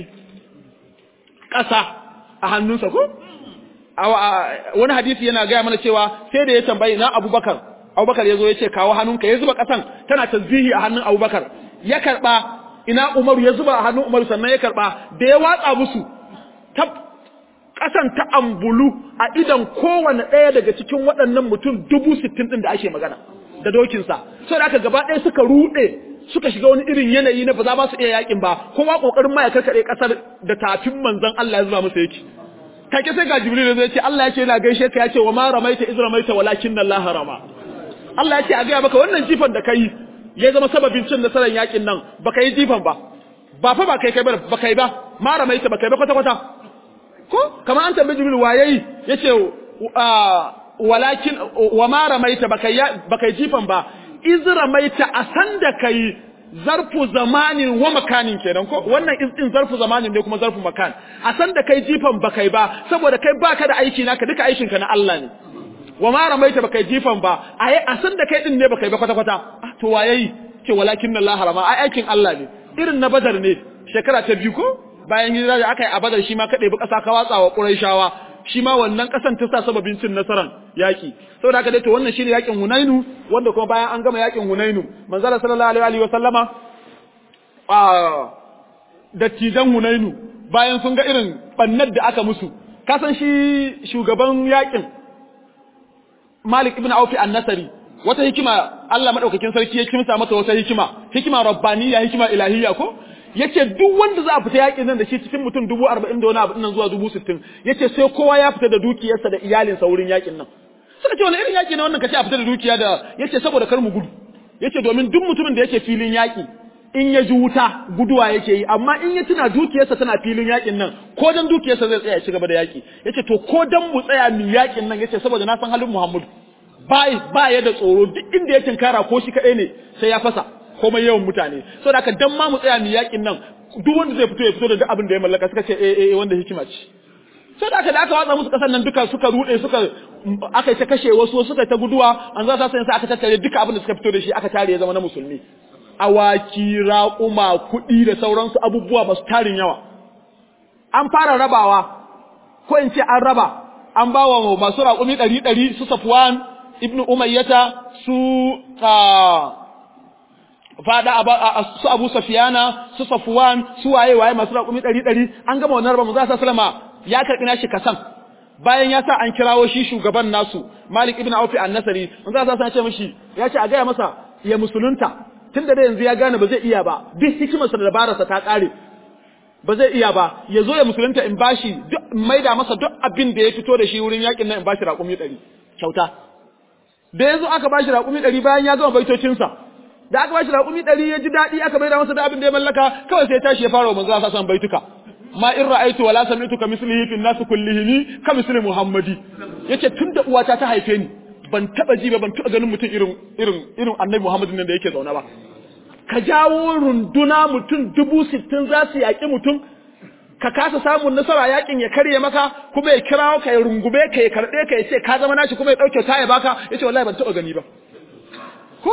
[SPEAKER 1] ƙasa a hannunsa ko wani hadisi yana gaya mana cewa sai da ya tambayi na abubakar abubakar ya zo ya ce kawo hannunka ya zuba ƙasan tana tasbihi a hannun abubakar ya karɓa ina umaru ya zuba a hannun umaru sannan ya karɓa da ya watsa musu ta ƙasan ta ambulu a idan kowane ɗaya daga cikin waɗannan mutum dubu sittin ɗin da ake magana da dokinsa sai da aka gaba ɗaya suka ruɗe suka shiga wani irin yanayi na ba za ba su iya yakin ba kowa ƙoƙarin ma ya karkaɗe ƙasar da tafin manzon Allah ya zuba masa yake kake sai ga Jibril zai ce Allah ya ce yana gaishe ka ya ce wa ma ramaita iz ramaita walakin Allah rama Allah ya ce a gaya maka wannan jifan da kai ya zama sababin cin nasarar yakin nan baka yi jifan ba ba fa ba kai kai ba ba kai ba ma ramaita ba kai ba kwata kwata ko kamar an tambayi jibril waye yace walakin wa ma ramaita baka baka jifan ba iz ramaita a san da kai zarfu zamanin wa makanin kenan ko wannan iz din zarfu zamanin ne kuma zarfu makan a san da kai jifan baka ba saboda kai baka da aiki naka duka aikin ka na Allah ne wa ma ramaita baka jifan ba ai a san da kai din ne baka ba kwata kwata to waye ce walakin Allah harama ai aikin Allah ne irin na badar ne shekara ta biyu ko bayan hijira da aka yi a badar shi ma ka ɗebi ƙasa ka watsa wa ƙurayshawa shi ma wannan ƙasan ta sa sababin cin nasaran yaƙi saboda haka dai to wannan shine yaƙin hunainu wanda kuma bayan an gama yaƙin hunainu manzala sallallahu alaihi wa sallama a dattijan hunainu bayan sun ga irin bannar da aka musu ka san shi shugaban yaƙin malik ibn aufi an-nasari wata hikima Allah madaukakin sarki ya kimsa mata wata hikima hikima rabbaniya hikima ilahiyya ko yace duk wanda za a fita yakin nan da shi cikin mutum dubu arba'in da wani abu nan zuwa dubu sittin yace sai kowa ya fita da dukiyarsa da iyalinsa wurin yakin nan suka ce wani irin yaki ne wannan kace a fita da dukiya da yace saboda kar mu gudu yace domin duk mutumin da yake filin yaki in ya ji wuta guduwa yake yi amma in ya tuna dukiyarsa tana filin yakin nan ko dan dukiyarsa zai tsaya ya ci gaba da yaki yace to ko dan mu tsaya mu yakin nan yace saboda na san halin Muhammadu bai ba ya da tsoro duk inda ya tinkara ko shi kadai ne sai ya fasa komai yawan mutane saboda haka dan ma mu tsaya mu yakin nan duk wanda zai fito ya fito da duk abin da ya mallaka suka ce eh eh wanda hikima ce sai da aka da aka watsa musu kasan nan duka suka rude suka aka ta kashe wasu suka ta guduwa an za ta sai aka tattare duka abin da suka fito da shi aka tare ya zama na musulmi awaki raƙuma kuɗi da sauransu abubuwa masu tarin yawa an fara rabawa ko in ce an raba an ba wa masu raƙumi ɗari ɗari su safwan ibnu umayyata su fada su Abu Safiyana su Safwan su waye waye masu raƙumi ɗari ɗari an gama wannan rabon za sallama ya karɓi nashi kasan bayan ya sa an kirawo shi shugaban nasu Malik ibn Auf an-Nasri mun za sa ce mishi ya ce a gaya masa ya musulunta tunda da yanzu ya gane ba zai iya ba duk hikimarsa da dabararsa ta kare ba zai iya ba ya zo ya musulunta in bashi duk in maida masa duk abin da ya fito da shi wurin yakin nan in bashi raƙumi ɗari kyauta da yanzu aka bashi raƙumi ɗari bayan ya gama baitocinsa da aka bashi raƙumi ɗari ya ji daɗi aka maida masa da abin da ya mallaka kawai sai ya tashi ya fara wa manzo Allah san baituka ma in ra'aitu wala sami'tu ka mislihi fi nas kullihim ka misli muhammadi yace tunda uwata ta haife ni ban taba ji ba ban taba ganin mutum irin irin irin annabi muhammadin nan da yake zaune ba ka jawo runduna mutum dubu sittin za su yaƙi mutum ka kasa samun nasara yakin ya karye maka kuma ya kirawo ka ya rungume ka ya karɓe ka ya ce ka zama nashi kuma ya ɗauke ta ya baka ya ce wallahi ban taɓa gani ba ko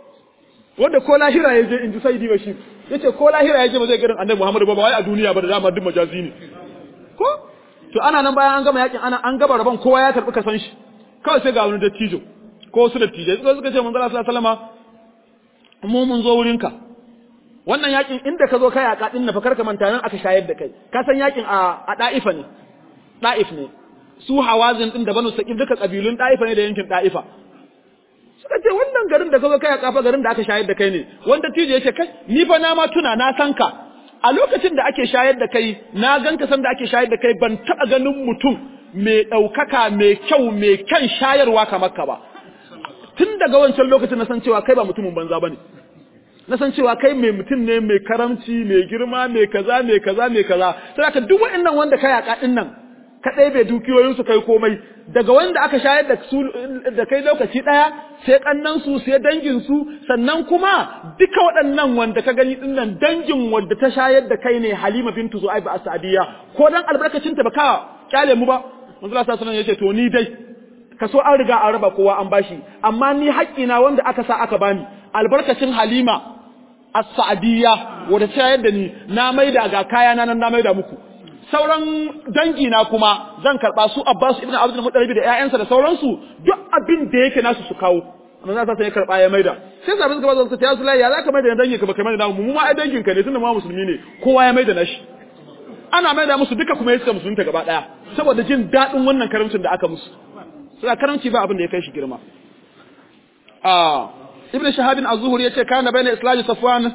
[SPEAKER 1] wanda ko lahira ya je in ji sai diba shi ya ce ko lahira ya je ba zai garin annabi muhammadu ba ba wai a duniya ba da dama duk majazi ne ko to ana nan bayan an gama yakin ana an gaba rabon kowa ya karɓi ka san shi kawai sai ga wani dattijo ko wasu dattijai suka suka ce manzo Allah sallallahu alaihi wasallama mu mun zo wurinka wannan yakin inda ka zo kai a kadin na fa karka manta nan aka shayar da kai ka san yakin a a Daifa ne Daif ne su Hawazin din da Banu Saqif duka kabilun Daifa ne da yankin Daifa suka ce wannan garin da ka zo kai a kafa garin da aka shayar da kai ne wanda tije yace kai ni fa na ma tuna na san ka a lokacin da ake shayar da kai na ganka san da ake shayar da kai ban taba ganin mutum mai ɗaukaka mai kyau mai kyan shayarwa kamar ka ba tun daga wancan lokacin na san cewa kai ba mutumin banza bane na san cewa kai mai mutum ne mai karamci mai girma mai kaza mai kaza mai kaza sai ka duk waɗannan wanda kai yaka din nan ka ɗebe dukiyoyin su kai komai daga wanda aka shayar da su da kai lokaci ɗaya sai kannan su sai dangin su sannan kuma duka waɗannan wanda ka gani din nan dangin wanda ta shayar da kai ne Halima bintu Zu'aib as-Sa'diyya ko dan albarkacin ta baka kyale mu ba manzo Allah sallallahu alaihi wasallam yace to ni dai kaso an riga an raba kowa an bashi amma ni haƙƙina wanda aka sa aka bani albarkacin Halima as-Sa'diyya wanda ta yadda ni na maida ga kaya na nan na maida muku sauran dangi na kuma zan karba su Abbas ibn Abdul Muttalib da ƴaƴansa da sauransu duk abin da yake nasu su kawo amma za ta sai karba ya maida sai sabin suka bazo ta Rasulullahi ya zaka maida dangin ka baka maida mu mu ma ai dangin ka ne tunda mu musulmi ne kowa ya maida nashi ana maida musu duka kuma yake musulunta gaba daya saboda jin dadin wannan karamcin da aka musu sai karamci ba abin da ya kai shi girma ah ibn shahab az-zuhri yace kana bayna islam safwan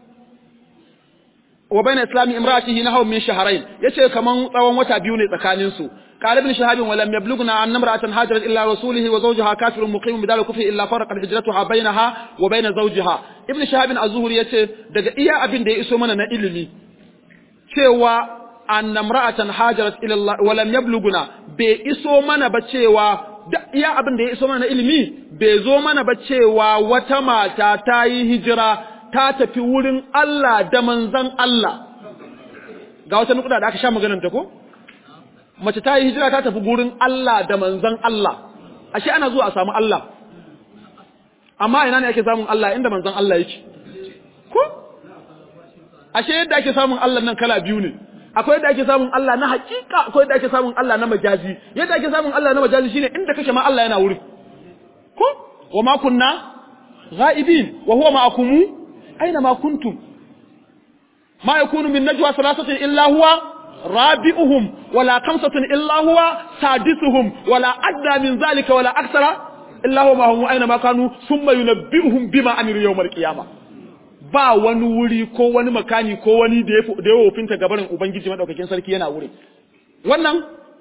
[SPEAKER 1] wa bayna islam imra'atihi nahaw min shahrayn yace kaman tsawon wata biyu ne tsakanin su قال ابن شهاب ولم يبلغنا أن امرأة هاجرت إلا رسوله وزوجها كافر مقيم بدار كفر إلا فرقت هجرتها بينها وبين زوجها ابن شهاب الزهري yace daga iya abin da ya iso mana na ilimi cewa an imra'atan hajarat ila Allah wa lam yabluguna bai iso mana ba cewa da iya abin da ya iso mana na ilimi bai zo mana ba cewa wata mata ta yi hijira ta tafi wurin Allah da manzan Allah ga wata nukuda da aka sha maganar ta ko mace ta yi hijira ta tafi gurin Allah da manzan Allah ashe ana zuwa a samu Allah amma ina ne ake samun Allah inda manzan Allah yake ko ashe yadda ake samun Allah nan kala biyu ne akwai yadda ake samun Allah na hakika akwai yadda ake samun Allah na majazi yadda ake samun Allah na majazi shine inda kake ma Allah yana wuri ko wa ma kunna ghaibin wa huwa ma'akum aina ma kuntum ma yakunu min najwa thalathatin illa huwa rabi'uhum wala khamsatin illa huwa sadisuhum wala adna min zalika wala akthara illa huwa ma'ahum aina ma kanu thumma yunabbi'uhum bima amilu yawm al-qiyamah ba wani wuri ko wani makani ko wani da ya da ya wofinta gabarin ubangiji madaukakin sarki yana wuri wannan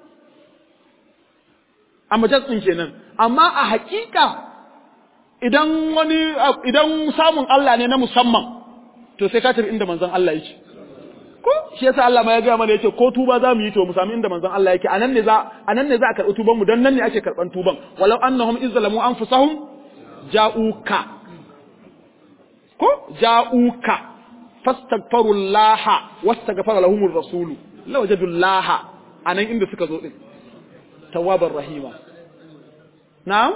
[SPEAKER 1] a majalisin kenan amma a hakika idan wani idan samun Allah ne na musamman to sai ka tafi inda manzon Allah yake ko shi yasa Allah ma ya ga mana yace ko tuba za mu yi to mu sami inda manzon Allah yake anan ne za anan ne za a karɓi tuban mu dan nan ne ake karɓan tuban walau annahum izzalamu anfusahum ja'uka ko ja'uka fastaghfirullaha wastaghfara lahumur rasulu lawajadullaha anan inda suka zo din tawwabar rahima na'am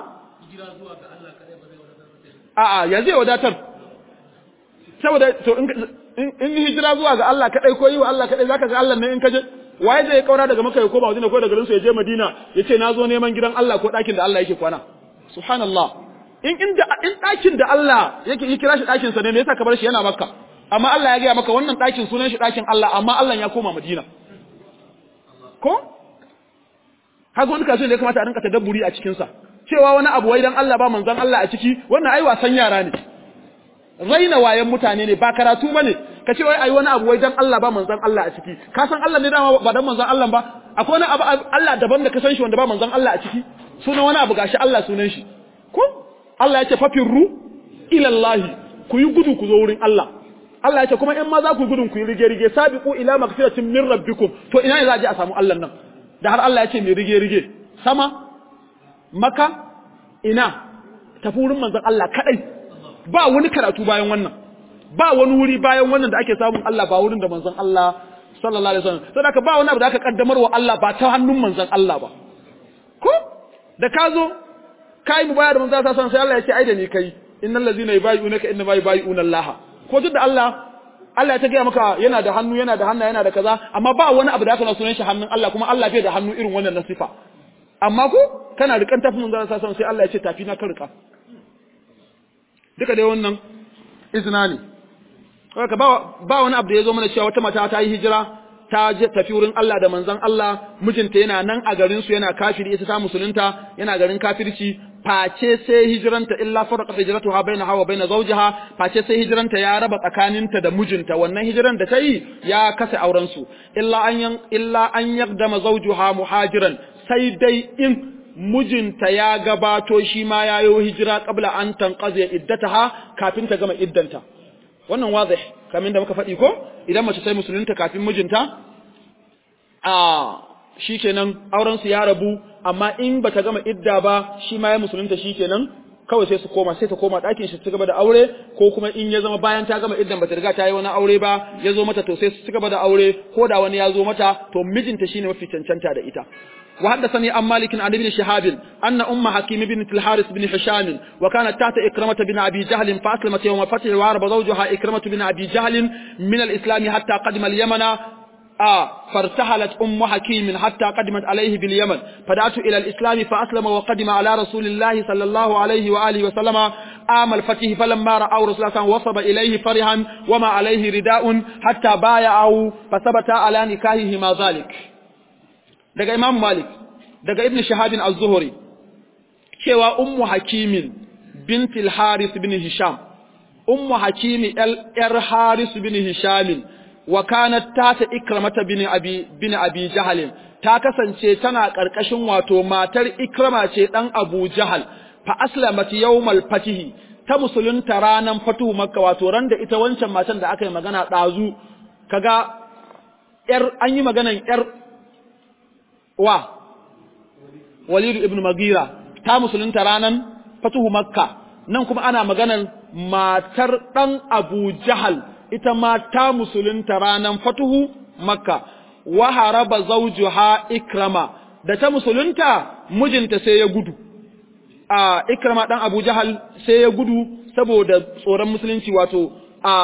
[SPEAKER 1] a'a ya zai wadatar saboda to in hijira zuwa ga Allah kadai ko yi wa Allah kadai zaka ga Allah ne in kaje waye zai kaura daga Makka ya koma Madina ko daga garin su ya je Madina yace nazo neman gidan Allah ko dakin da Allah yake kwana subhanallah in inda in dakin da Allah yake yi kira shi dakin sa ne me yasa ka bar shi yana Makka amma Allah ya ga maka wannan dakin sunan shi dakin Allah amma Allah ya koma Madina ko haka wani kasuwan da ya kamata a rinka tadabburi a cikin sa cewa wani abu wai dan Allah ba manzon Allah a ciki wannan ai wasan yara ne raina wayan mutane ne ba karatu bane ka ce wai ai wani abu wai dan Allah ba manzon Allah a ciki ka san Allah ne dama ba dan manzon Allah ba akwai wani abu Allah daban da ka san shi wanda ba manzon Allah a ciki sunan wani abu gashi Allah sunan shi ko Allah ya ce fafirru ila Allah ku yi gudu ku zo wurin Allah Allah ya ce kuma in ma za ku gudun ku yi rige rige sabiqu ila magfiratin min rabbikum to ina ne za a je a samu Allah nan da har Allah ya ce mai rige rige sama maka ina tafi wurin manzon Allah kadai ba wani karatu bayan wannan ba wani wuri bayan wannan da ake samun Allah ba wurin da manzon Allah sallallahu alaihi wasallam saboda ba wani abu da aka kaddamar wa Allah ba ta hannun manzon Allah ba ko da ka zo kai mu bayar manzon Allah sai Allah ya ce ai da ni kai innal ladzina yubayyi'unaka inna ma yubayyi'una Allah ko duk da Allah Allah ya ta gaya maka yana da hannu yana da hannu yana da kaza amma ba wani abu da aka na sunan shi hannun Allah kuma Allah bai da hannu irin wannan na sifa amma ko kana rikan tafi manzon Allah sallallahu sai Allah ya ce tafi na ka rika duka dai wannan izina ne haka ba ba wani abu da ya zo mana cewa wata mata ta yi hijira ta je tafi wurin Allah da manzon Allah mijinta yana nan a garin su yana kafiri ita ta musulunta yana garin kafirci face sai hijiranta illa farqa hijratuha bainaha wa bain zawjiha face sai hijiranta ya raba tsakaninta da mijinta wannan hijiran da ta yi ya kasa auren su illa an illa an yaqdama zawjuha muhajiran sai dai in mijinta ya gabato shi ma ya yi hijira kabla an tanqazi iddataha kafin ta gama iddanta wannan wazih kamar da muka faɗi ko idan mace sai musulunta kafin mijinta a shikenan auren su ya rabu amma in bata gama idda ba shi ma ya musulunta shikenan kawai sai su koma sai ta koma ɗakin shi su gaba da aure ko kuma in ya zama bayan ta gama iddan bata riga ta yi wani aure ba ya zo mata to sai su gaba da aure ko da wani ya zo mata to mijinta shine mafi cancanta da ita وحدثني عن مالك عن ابن شهاب أن أم حكيم بن الحارث بن هشام وكانت تحت إكرمة بن أبي جهل فأسلمت يوم فتح وعرب زوجها إكرمة بن أبي جهل من الإسلام حتى قدم اليمن آه فارتحلت أم حكيم حتى قدمت عليه باليمن فدعت إلى الإسلام فأسلم وقدم على رسول الله صلى الله عليه وآله وسلم آم الفتح فلما رأوا رسول الله وصب إليه فرحا وما عليه رداء حتى بايعوا فثبت على نكاههما ذلك daga Imam Malik daga Ibn Shahabin Az-Zuhri cewa Ummu Hakimin bint al-Harith bin Hisham Ummu Hakimi yar Harith bin Hisham wa kanat tata Ikramata bin Abi bin Abi Jahl ta kasance tana karkashin wato matar Ikrama ce dan Abu Jahal fa aslamat yawmal fatih ta musulunta ranan fatuhu Makka wato ran da ita wancan matan da aka yi magana dazu kaga yar an yi maganan yar wa Walidu ibn Magira ta musulunta ranan fatuhu Makka nan kuma ana maganar matar dan Abu Jahal ita ma ta musulunta ranan fatuhu Makka wa haraba zawjuha Ikrama da ta musulunta mijinta sai ya gudu a Ikrama dan Abu Jahal sai ya gudu saboda tsoron musulunci wato a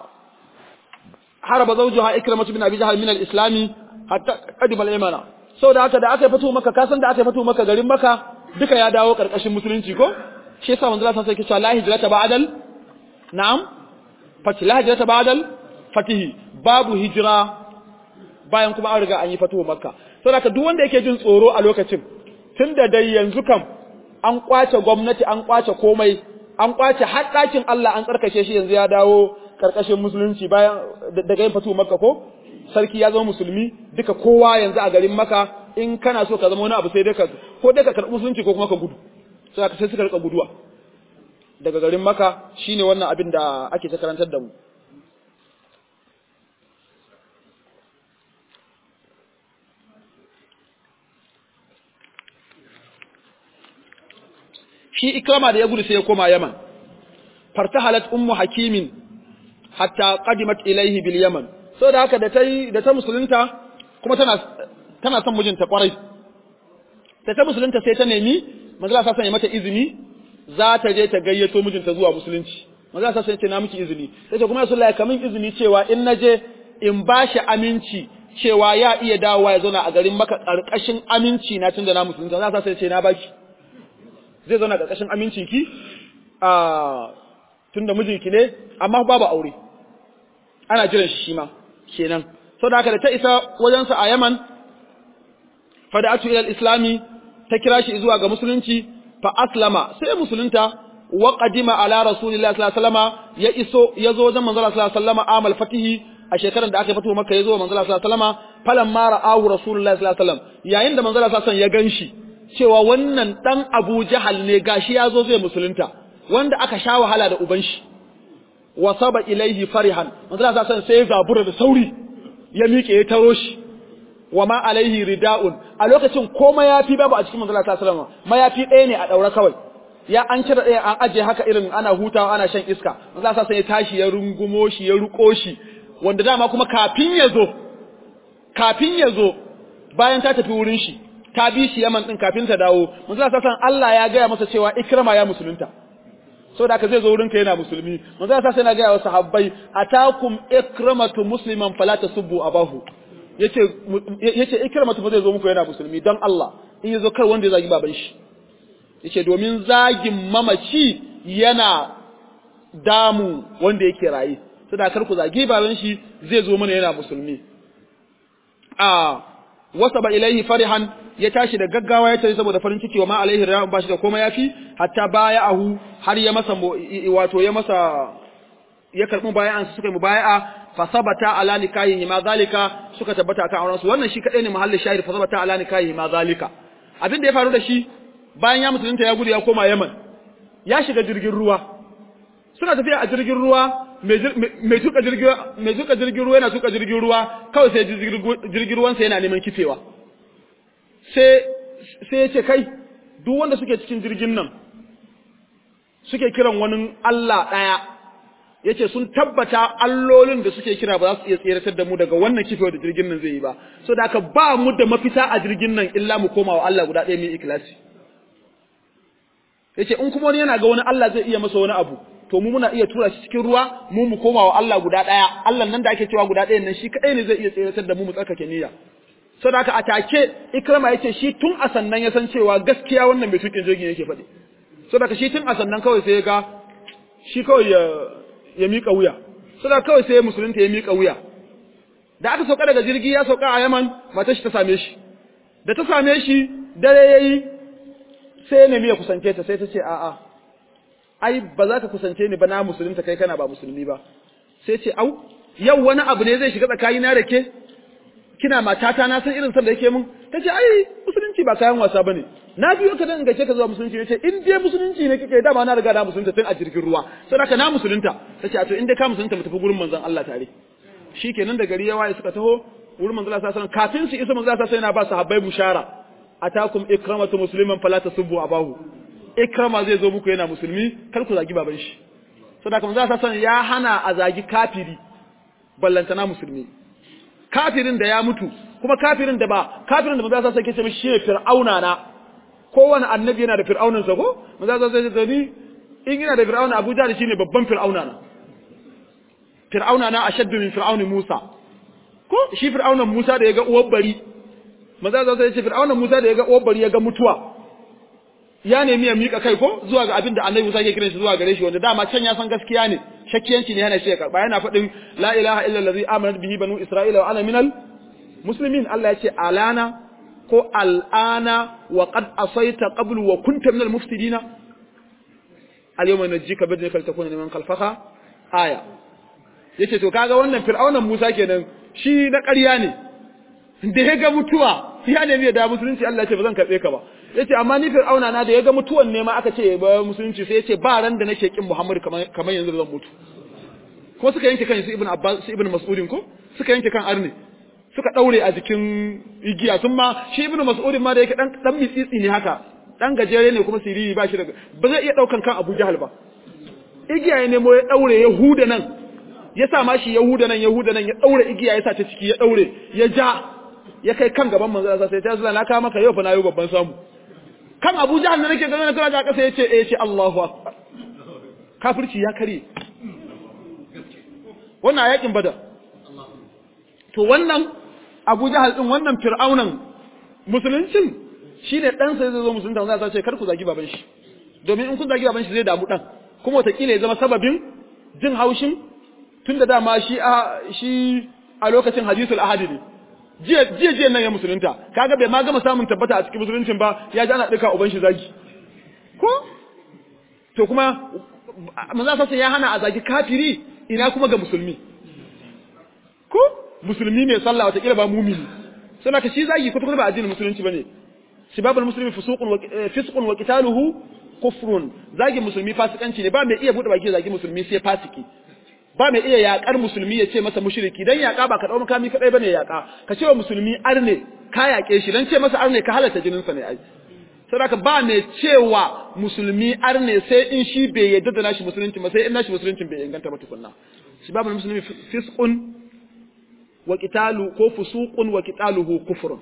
[SPEAKER 1] haraba zawjuha Ikrama bin Abi Jahal min al-islami hatta qadima al-imana sau da haka da aka yi fito maka kasan da aka yi fito maka garin maka duka ya dawo karkashin musulunci ko shi yasa manzo Allah sai cewa la hijrata ba'dal na'am fati la hijrata ba'dal fatihi babu hijira bayan kuma an riga an yi fito makka sau da haka duk wanda yake jin tsoro a lokacin tunda dai yanzu kam an kwace gwamnati an kwace komai an kwace har ɗakin Allah an tsarkake shi yanzu ya dawo karkashin musulunci bayan daga yin fito makka ko sarki ya zama musulmi duka kowa yanzu a garin maka in kana so ka zama wani abu sai dai ka ko dai ka karɓi musulunci ko kuma ka gudu sai ka sai suka rika guduwa daga garin maka shine wannan abin da ake ta karantar da mu shi ikrama da ya gudu sai ya koma yaman fartahalat ummu hakimin hatta qadimat ilayhi bil yaman so da haka da ta yi da ta musulunta kuma tana tana son mijinta kwarai da ta musulunta sai ta nemi manzo sa sanya mata izini za ta je ta gayyato mijinta zuwa musulunci manzo sa sanya ce na miki izini sai ta kuma rasulullahi kamin izini cewa in naje in bashi aminci cewa ya iya dawowa ya zauna a garin maka karkashin aminci na tunda na musulunta za sa sai ce na baki zai zauna karkashin amincin ki a tunda mijinki ne amma babu aure ana jiran shi shi ma kenan so da haka da ta isa wajensa a Yaman fada'atu ila al-islami ta kira shi zuwa ga musulunci fa aslama sai musulunta wa qadima ala rasulillahi sallallahu alaihi wasallama ya iso yazo wajen manzo sallallahu alaihi wasallama amal fatihi a shekarar da aka fito maka yazo manzo sallallahu alaihi wasallama falamma ra'ahu rasulullahi sallallahu alaihi wasallam yayin da manzo sallallahu alaihi wasallam ya ganshi cewa wannan dan Abu Jahal ne gashi yazo zai musulunta wanda aka sha wahala da uban shi wasaba ilaihi farihan manzo sallallahu alaihi wasallam sai ya zabura da sauri ya miƙe ya taro shi wa ma alaihi rida'un a lokacin ko mayafi babu a cikin manzo sallallahu alaihi wasallam mayafi ɗaya ne a daura kawai ya an cire ɗaya an aje haka irin ana hutawa ana shan iska manzo sallallahu alaihi ya tashi ya rungumo shi ya ruko shi wanda dama kuma kafin ya zo kafin ya zo bayan ta tafi wurin shi ta bi shi Yaman din kafin ta dawo manzo sallallahu alaihi Allah ya gaya masa cewa ikrama ya musulunta saboda haka zai zo wurinka yana musulmi manzo sallallahu alaihi yana gaya wa sahabbai atakum ikramatu musliman fala tasubbu abahu yace yace ikramatu ba zai zo muku yana musulmi dan Allah in yazo kar wanda ya zagi baban shi yace domin zagin mamaci yana damu wanda yake raye saboda kar ku zagi baban shi zai zo mana yana musulmi a wasaba ilaihi farihan ya tashi da gaggawa ya tafi saboda farin ciki wa ma alaihi ra'un bashi da komai yafi hatta baya'ahu har ya masa wato ya masa ya karbi baya'an su suka yi mubaya'a fa sabata ala nikahihi ma zalika suka tabbata akan auren su wannan shi kadai ne mahallin shahid fa sabata ala nikahihi ma zalika abin da ya faru da shi bayan ya musulunta ya gudu ya koma Yaman ya shiga jirgin ruwa suna tafiya a jirgin ruwa mai tuka jirgin mai tuka jirgin ruwa yana tuka jirgin ruwa kawai sai jirgin ruwansa yana neman kifewa sai sai ya ce kai duk wanda suke cikin jirgin nan suke kiran wani Allah ɗaya ya ce sun tabbata allolin da suke kira ba za su iya tseratar da mu daga wannan kifewa da jirgin nan zai yi ba so da aka ba mu da mafita a jirgin nan illa mu koma wa Allah guda ɗaya mai ikilasi ya ce in kuma wani yana ga wani Allah zai iya masa wani abu to mu muna iya tura shi cikin ruwa mu mu koma wa Allah guda ɗaya Allah nan da ake cewa guda ɗayan nan shi kaɗai ne zai iya tseratar da mu mu tsarkake niyya saboda haka a take ikrama yace shi tun a sannan ya san cewa gaskiya wannan bai tukin jirgin yake faɗi saboda haka shi tun a sannan kawai sai ya ga shi kawai ya ya mika wuya saboda kawai sai musulunta ya mika wuya da aka sauka daga jirgi ya sauka a Yaman matar shi ta same shi da ta same shi dare yayi sai ya nemi ya kusance ta sai ta ce a'a ai ba za ka kusance ni ba na musulunta kai kana ba musulmi ba sai ce au yau wani abu ne zai shiga tsakanina da ke kina matata na san irin san da yake mun tace ai musulunci ba kayan wasa bane na biyo ka dan gace ka zuwa musulunci nace in dai musulunci ne kike dama na riga na musulunta tun a jirgin ruwa saboda na musulunta tace a to in dai ka musulunta mu tafi gurin manzon Allah tare shikenan da gari ya waye suka taho wurin manzon Allah sallallahu alaihi wasallam kafin su isa manzon Allah sai yana ba sahabbai bushara atakum ikramatu musliman fala tasubbu abahu ikrama zai zo muku yana musulmi kar ku zagi baban shi saboda manzon Allah sallallahu ya hana a zagi kafiri ballantana musulmi kafirin da ya mutu kuma kafirin da ba kafirin da maza sa sake ce mishi shine fir'auna na kowane annabi yana da fir'aunan sa ko maza sa sai ce ni in yana da fir'auna Abu Jahl shine babban fir'auna na fir'auna na ashaddu min fir'auni Musa ko shi fir'aunan Musa da ya ga uwar bari maza sa sai ce fir'aunan Musa da ya ga uwar bari ya ga mutuwa ya nemi ya mika kai ko zuwa ga abin da annabi Musa ke kiran shi zuwa gare shi wanda dama can ya san gaskiya ne shakkiyanci ne yana shi ya karba yana faɗin la ilaha illa allazi amanat bihi banu isra'ila wa ana minal muslimin Allah ya ce alana ko al'ana wa qad asaita qablu wa kunta minal mufsidina al yawma najjika bi dhikra takuna liman khalfaha aya yace to kaga wannan fir'aunan Musa kenan shi na ƙarya ne da ya ga mutuwa ya nemi ya da musulunci Allah ya ce ba zan karbe ka ba yace amma ni fir'auna na da ya ga mutuwan ne ma aka ce ba musulunci sai yace ba ran da nake kin Muhammad kamar kamar yanzu zan mutu ko suka yanke kan su ibn Abbas su ibn Mas'udin ko suka yanke kan arne suka daure a jikin igiya sun ma shi ibn Mas'udin ma da yake dan dan mitsitsi ne haka dan gajere ne kuma siriri ba shi daga ba zai iya daukan kan Abu Jahal ba igiya ya nemo ya daure ya huda nan ya sa ma shi Yahuda nan Yahuda nan ya daure igiya ya sa ta ciki ya daure ya ja ya kai kan gaban manzo Allah sai ta zalla na ka maka yau fa na yi babban samu kan Abu Jahal da nake ganin kana ga kasa yace eh ce Allahu akbar kafirci ya kare wannan yakin badar to wannan Abu Jahal din wannan fir'aunan musuluncin shine dan sai zai zo musulunta wanda za ce kar ku zagi baban shi domin in kun zagi baban shi zai damu dan kuma wataƙila ya zama sababin jin haushin tun da dama shi a shi a lokacin hadisul ahadi ne jiya jiya jiya nan ya musulunta kaga bai ma gama samun tabbata a cikin musuluncin ba ya ji ana duka uban shi zagi ko to kuma manzo sassa ya hana a zagi kafiri ina kuma ga musulmi ko musulmi mai sallah wata kila ba mumini sai ka shi zagi kwata kwata ba addinin musulunci bane sibabul muslimi fusuqun wa fisqun wa qitaluhu kufrun zagi musulmi fasikanci ne ba mai iya bude baki zagi musulmi sai fasiki ba mai iya yakar musulmi ya ce masa mushriki dan yaka ba ka dau makami kadai bane yaka ka ce wa musulmi arne ka yake shi dan ce masa arne ka halatta jinin sa ne ai saboda ba mai cewa musulmi arne sai in shi bai yadda da nashi musulunci ba sai in nashi musulunci bai inganta ba tukunna sibabul muslimi fisqun wa qitalu ko fusuqun wa qitaluhu kufrun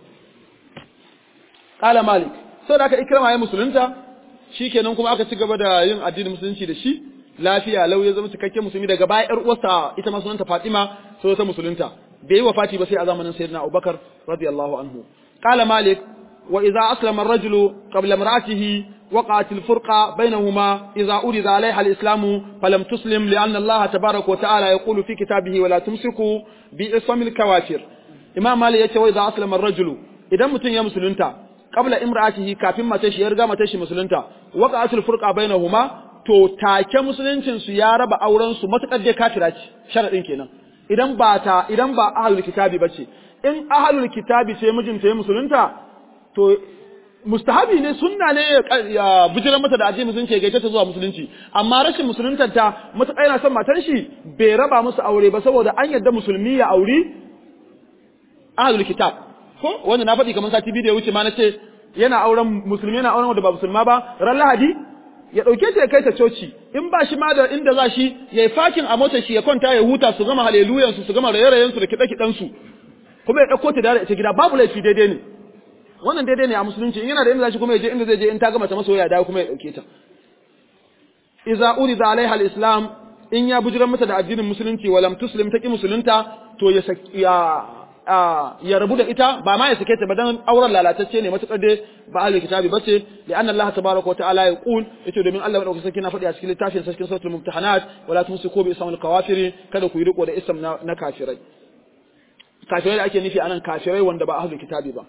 [SPEAKER 1] qala malik saboda aka ikrama ya musulunta shikenan kuma aka ci gaba da yin addinin musulunci da shi lafiya lau ya zama cikakken musulmi daga baya yar uwarsa ita ma sunanta Fatima sai ta musulunta bai yi wafati ba sai a zamanin sayyidina Abubakar radiyallahu anhu qala malik wa idza aslama ar-rajulu qabla imra'atihi وقعت الفرقة بينهما إذا أرد عليها الإسلام فلم تسلم لأن الله تبارك وتعالى يقول في كتابه ولا تمسكوا بإصم الكوافر إمام مالي يتي وإذا أسلم الرجل إذا متن يا مسلمتا قبل امرأته كافين ما تشي يرغى ما تشي مسلمتا وقعت الفرقة بينهما to take musuluncin su ya raba auren su matakar dai kafira ce sharadin kenan idan ba ta idan ba ahlul kitabi bace in ahlul kitabi ce mijinta ya musulunta to mustahabi ne sunna ne ya bijiran mata da aje musulunci gaita ta zuwa musulunci amma rashin musuluntar ta matuƙa yana son matar shi bai raba musu aure ba saboda an yadda musulmi ya auri ahlul kitab ko wanda na faɗi kamar sati biyu da ya wuce ma na ce yana auren musulmi yana auren wanda ba musulma ba ran lahadi ya ɗauke ta ya kai ta coci in ba shi ma da inda za shi ya yi fakin a motar shi ya kwanta ya huta su gama haleluyansu su gama raye-rayensu da kiɗe-kiɗensu kuma ya ɗauko ta da ita gida babu laifi daidai ne wannan daidai ne a musulunci in yana da inda zai kuma ya je inda zai je in ta gama ta masoya dawo kuma ya dauke ta iza urida alaiha alislam in ya bujiran mata da addinin musulunci walam tuslim taqi musulunta to ya ya ya rabu da ita ba ma ya sake ta ba dan auren lalatacce ne matukar dai ba ahlul kitabi bace li anna Allah tabaaraka wa ta'ala yaqul yace domin Allah madaukakin sarki na faɗi a cikin littafin sarkin suratul mumtahanat wala tumsiku bi ismil kawafiri kada ku yi riko da ism na kafirai kafirai da ake nufi anan kafirai wanda ba ahlul kitabi ba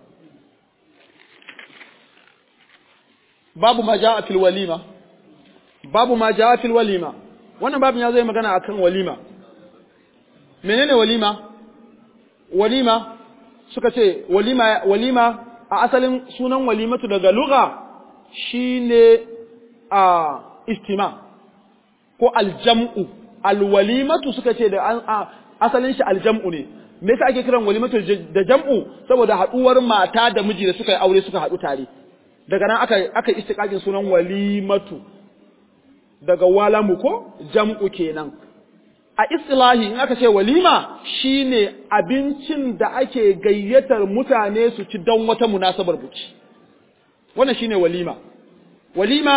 [SPEAKER 1] babu ma ja'a fil walima babu ma ja'a fil walima wannan babin ya zai magana akan walima menene walima walima suka ce walima walima a asalin sunan walimatu daga lugha shine a istima ko aljam'u alwalimatu suka ce da asalin shi aljam'u ne me yasa ake kiran walimatu da jam'u saboda haduwar mata da miji da suka yi aure suka haɗu tare daga nan aka aka istiqaqin sunan walimatu daga walamu ko jam'u kenan a istilahi in aka ce walima shine abincin da ake gayyatar mutane su ci don wata munasabar buki wannan shine walima walima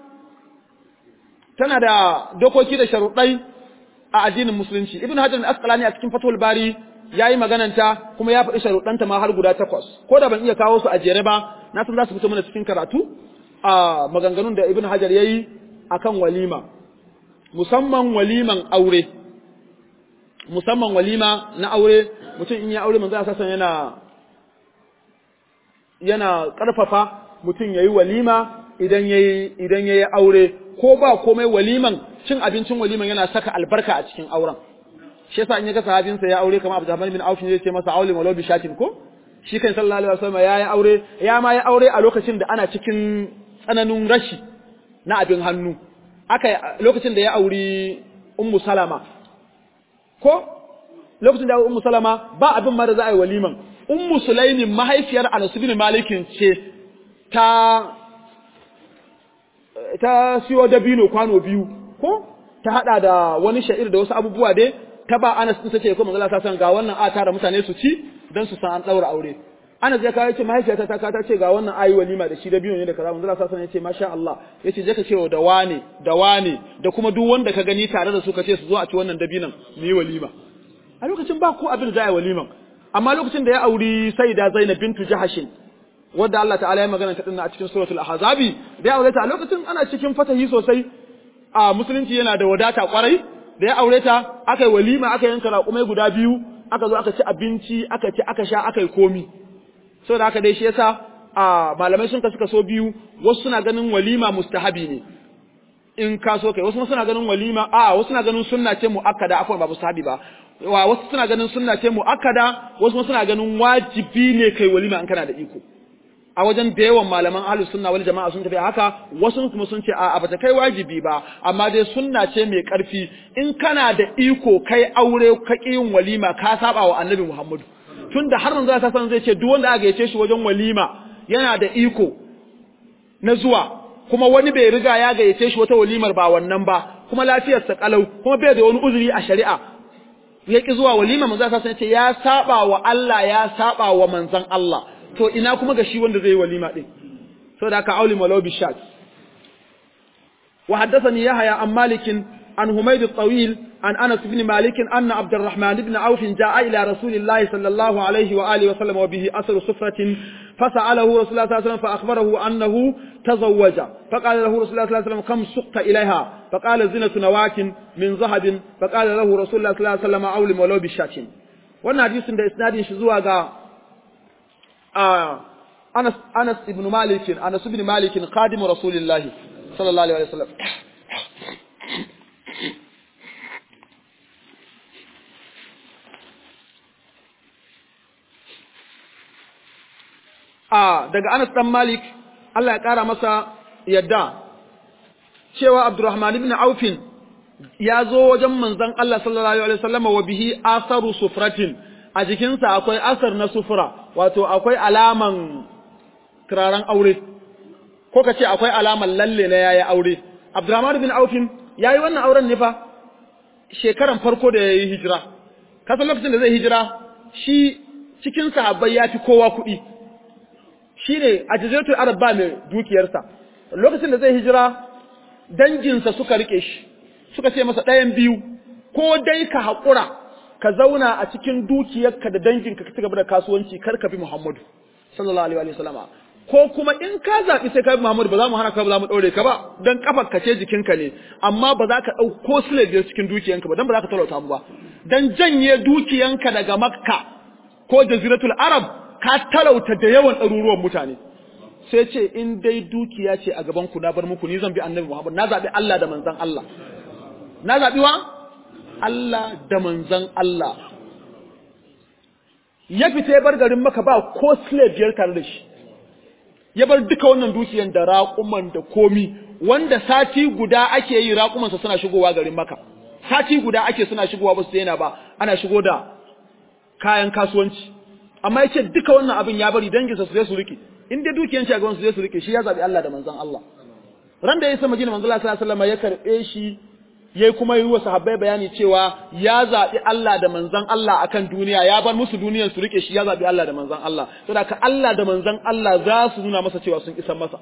[SPEAKER 1] tana da dokoki da sharuɗai a addinin musulunci ibn hajar al-asqalani a cikin fatul bari yayi magananta kuma ya faɗi sharuɗanta ma har guda takwas ko da ban iya kawo su a jere ba na san za su fito mana cikin karatu a maganganun da ibn hajar yayi akan walima musamman waliman aure musamman walima na aure mutum in ya aure manzo Allah san yana yana karfafa mutum yayi walima idan yayi idan yayi aure ko ba komai waliman cin abincin waliman yana saka albarka a cikin auren shi yasa in ya ga sahabinsa ya aure kamar Abdurrahman bin Auf ne ce masa aure walau bi shatin ko shi kan sallallahu alaihi wasallam ya yi aure ya ma yi aure a lokacin da ana cikin tsananin rashi na abin hannu aka lokacin da ya auri ummu salama ko lokacin da ya ummu salama ba abin ma da za a yi waliman ummu sulaimin mahaifiyar Anas bin Malikin ce ta ta siyo dabino kwano biyu ko ta hada da wani sha'ir da wasu abubuwa dai ta ba Anas din sace ko manzo Allah san ga wannan a tara mutane su ci dan su san an daura aure Anas ya kawo yace mahaifiyata ta ta ce ga wannan ayi walima da shi da biyu ne da kaza manzo Allah san yace masha Allah yace je ka ce da wane da wane da kuma duk wanda ka gani tare da su ka ce su zo a ci wannan dabinan mu yi walima a lokacin ba ko abin da za a yi waliman amma lokacin da ya auri Sayyida Zainab bintu Jahashin wadda Allah ta'ala ya magana ta dinna a cikin suratul ahzabi da ya aure ta a lokacin ana cikin fatahi sosai a musulunci yana da wadata kwarai da ya aure ta aka yi walima aka yanka raƙumai guda biyu aka zo aka ci abinci aka ci aka sha aka yi komi saboda haka dai shi yasa a malamai sun kasu kaso biyu wasu suna ganin walima mustahabi ne in ka so kai wasu suna ganin walima a wasu suna ganin sunna ce muakkada akwai babu sahabi ba wa wasu suna ganin sunna ce muakkada wasu suna ganin wajibi ne kai walima in kana da iko a wajen da yawan malaman ahlus sunna wal jama'a sun tafi haka wasu kuma sun ce a bata kai wajibi ba amma dai sunna ce mai karfi in kana da iko kai aure ka yin walima ka saba wa annabi Muhammadu tunda har manzo ta san zai ce duk wanda aka yace shi wajen walima yana da iko na zuwa kuma wani bai riga ya gayyace shi wata walimar ba wannan ba kuma lafiyarsa kalau kuma bai da wani uzuri a shari'a ya ki zuwa walima manzo ta san ce ya saba wa Allah ya saba wa manzon Allah to ina kuma ga shi wanda zai yi walima din saboda haka auli malau bi shat wa haddathani yahya an malikin عن هميد الطويل عن أنس بن مالك أن عبد الرحمن بن عوف جاء إلى رسول الله صلى الله عليه وآله وسلم وبه أثر صفرة فسأله رسول الله صلى الله عليه وسلم فأخبره أنه تزوج فقال له رسول الله صلى الله عليه وسلم كم سقت إليها فقال زنة نواك من ذهب فقال له رسول الله صلى الله عليه وسلم أولم ولو بالشاة wannan hadisin da isnadin shi zuwa ga Anas Anas ibn Malik Anas ibn Malik khadimu Rasulillahi sallallahu alaihi wasallam a daga Anas dan Malik Allah ya kara masa yadda cewa Abdurrahman ibn Aufin ya zo wajen manzon Allah sallallahu alaihi wasallam wa bihi asaru sufratin a jikinsa akwai asar na sufura wato akwai alaman turaren aure ko ka ce akwai alaman lalle na yayi aure Abdurrahman ibn Aufin yayi wannan auren ne fa shekaran farko da yayi hijira kasan lokacin da zai hijira shi cikin sahabbai ya fi kowa kuɗi shi ne a jaziratul arab ba mai dukiyarsa lokacin da zai hijira danginsa suka rike shi suka ce masa ɗayan biyu ko dai ka haƙura ka zauna a cikin dukiyarka da danginka ka ci gaba da kasuwanci kar ka bi muhammadu sallallahu alaihi wa sallama ko kuma in ka zaɓi sai ka bi muhammadu ba za mu hana ka ba za mu ɗaure ka ba don kafar ka ce jikinka ne amma ba za ka ɗau ko sile biyar cikin dukiyanka ba don ba za ka talauta mu ba don janye dukiyanka daga makka ko jaziratul arab ka talauta da yawan ɗaruruwan mutane sai ce in dai dukiya ce a gaban ku na bar muku ni zan bi annabi Muhammad na zaɓi Allah da manzan Allah na zaɓi wa Allah da manzan Allah ya fita ya bar garin maka ba ko slave biyar tare da shi ya bar duka wannan dukiyan da raƙuman da komi wanda sati guda ake yi raƙumansa suna shigowa garin maka sati guda ake suna shigowa ba su daina ba ana shigo da kayan kasuwanci amma yace duka wannan abin ya bari danginsa su zai su rike in dai dukiyan shi a gaban su zai su rike shi ya zabi Allah da manzon Allah ran da ya isa Madina manzon Allah sallallahu alaihi wasallam ya karbe shi yayi kuma yi wa sahabbai bayani cewa ya zabi Allah da manzon Allah akan duniya ya bar musu duniyar su rike shi ya zabi Allah da manzon Allah saboda ka Allah da manzon Allah za su nuna masa cewa sun isan masa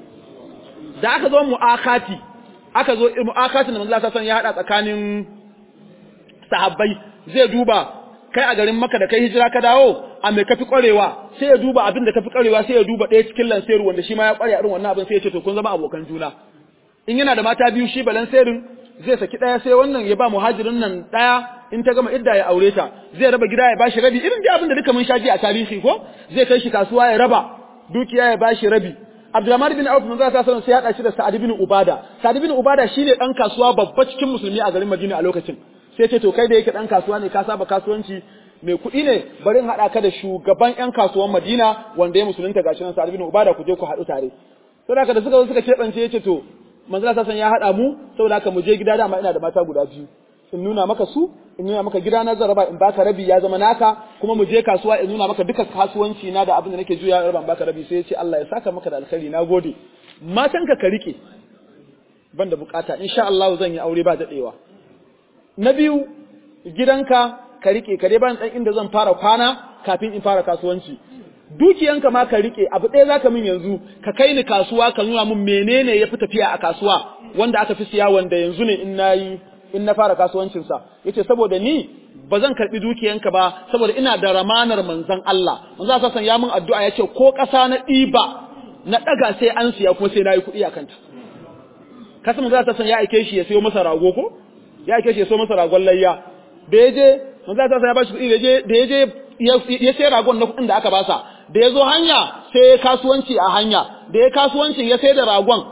[SPEAKER 1] da aka zo mu'akati aka zo mu'akatin da manzon Allah sallallahu alaihi wasallam ya hada tsakanin sahabbai zai duba kai a garin maka da kai hijira ka dawo a mai kafi kwarewa sai ya duba abin da kafi kwarewa sai ya duba ɗaya cikin lanseru wanda shi ma ya kware a irin wannan abin sai ya ce to kun zama abokan juna in yana da mata biyu shi balanserin zai saki ɗaya sai wannan ya ba muhajirin nan ɗaya in ta gama idda ya aure ta zai raba gida ya bashi rabi irin da abin da duka mun shaji a tarihi ko zai kai shi kasuwa ya raba dukiya ya bashi rabi Abdulrahman bin Auf manzo ta sallallahu sai ya hada shi da Sa'ad bin Ubada Sa'ad bin Ubada shine dan kasuwa babba cikin musulmi a garin Madina a lokacin sai ce to kai da yake dan kasuwa ne ka saba kasuwanci mai kuɗi ne bari in haɗa ka da shugaban ƴan kasuwan Madina wanda ya musulunta gashi nan Sa'ad bin Ubada ku je ku haɗu tare saboda haka da suka zo suka keɓance yace to manzala ta san ya haɗa mu saboda haka mu je gida dama ina da mata guda biyu in nuna maka su in nuna maka gida na zan raba in baka rabi ya zama naka kuma mu je kasuwa in nuna maka duka kasuwanci na da abin da nake juya raba in baka rabi sai ya ce Allah ya saka maka da alkhairi na gode matanka ka rike ban da bukata insha Allah zan yi aure ba daɗewa na biyu gidanka ka rike ka dai ban dan inda zan fara kwana kafin in fara kasuwanci dukiyanka ma ka rike abu ɗaya zaka min yanzu ka kai ni kasuwa ka nuna min menene ya fi tafiya a kasuwa wanda aka fi siya wanda yanzu ne in nayi in na fara kasuwancin sa yace saboda ni ba zan karbi dukiyanka ba saboda ina da ramanar manzon Allah manzo Allah san ya min addu'a yace ko ƙasa na ɗiba na ɗaga sai an siya kuma sai nayi kuɗi a kanta kasan manzo Allah san ya aike shi ya sayo masa rago ko ya aike shi ya sayo masa ragon layya da yaje manzo Allah ya bashi kuɗi da yaje da yaje ya sai ragon na kuɗin da aka basa da ya zo hanya sai ya kasuwanci a hanya da ya kasuwancin ya sai da ragon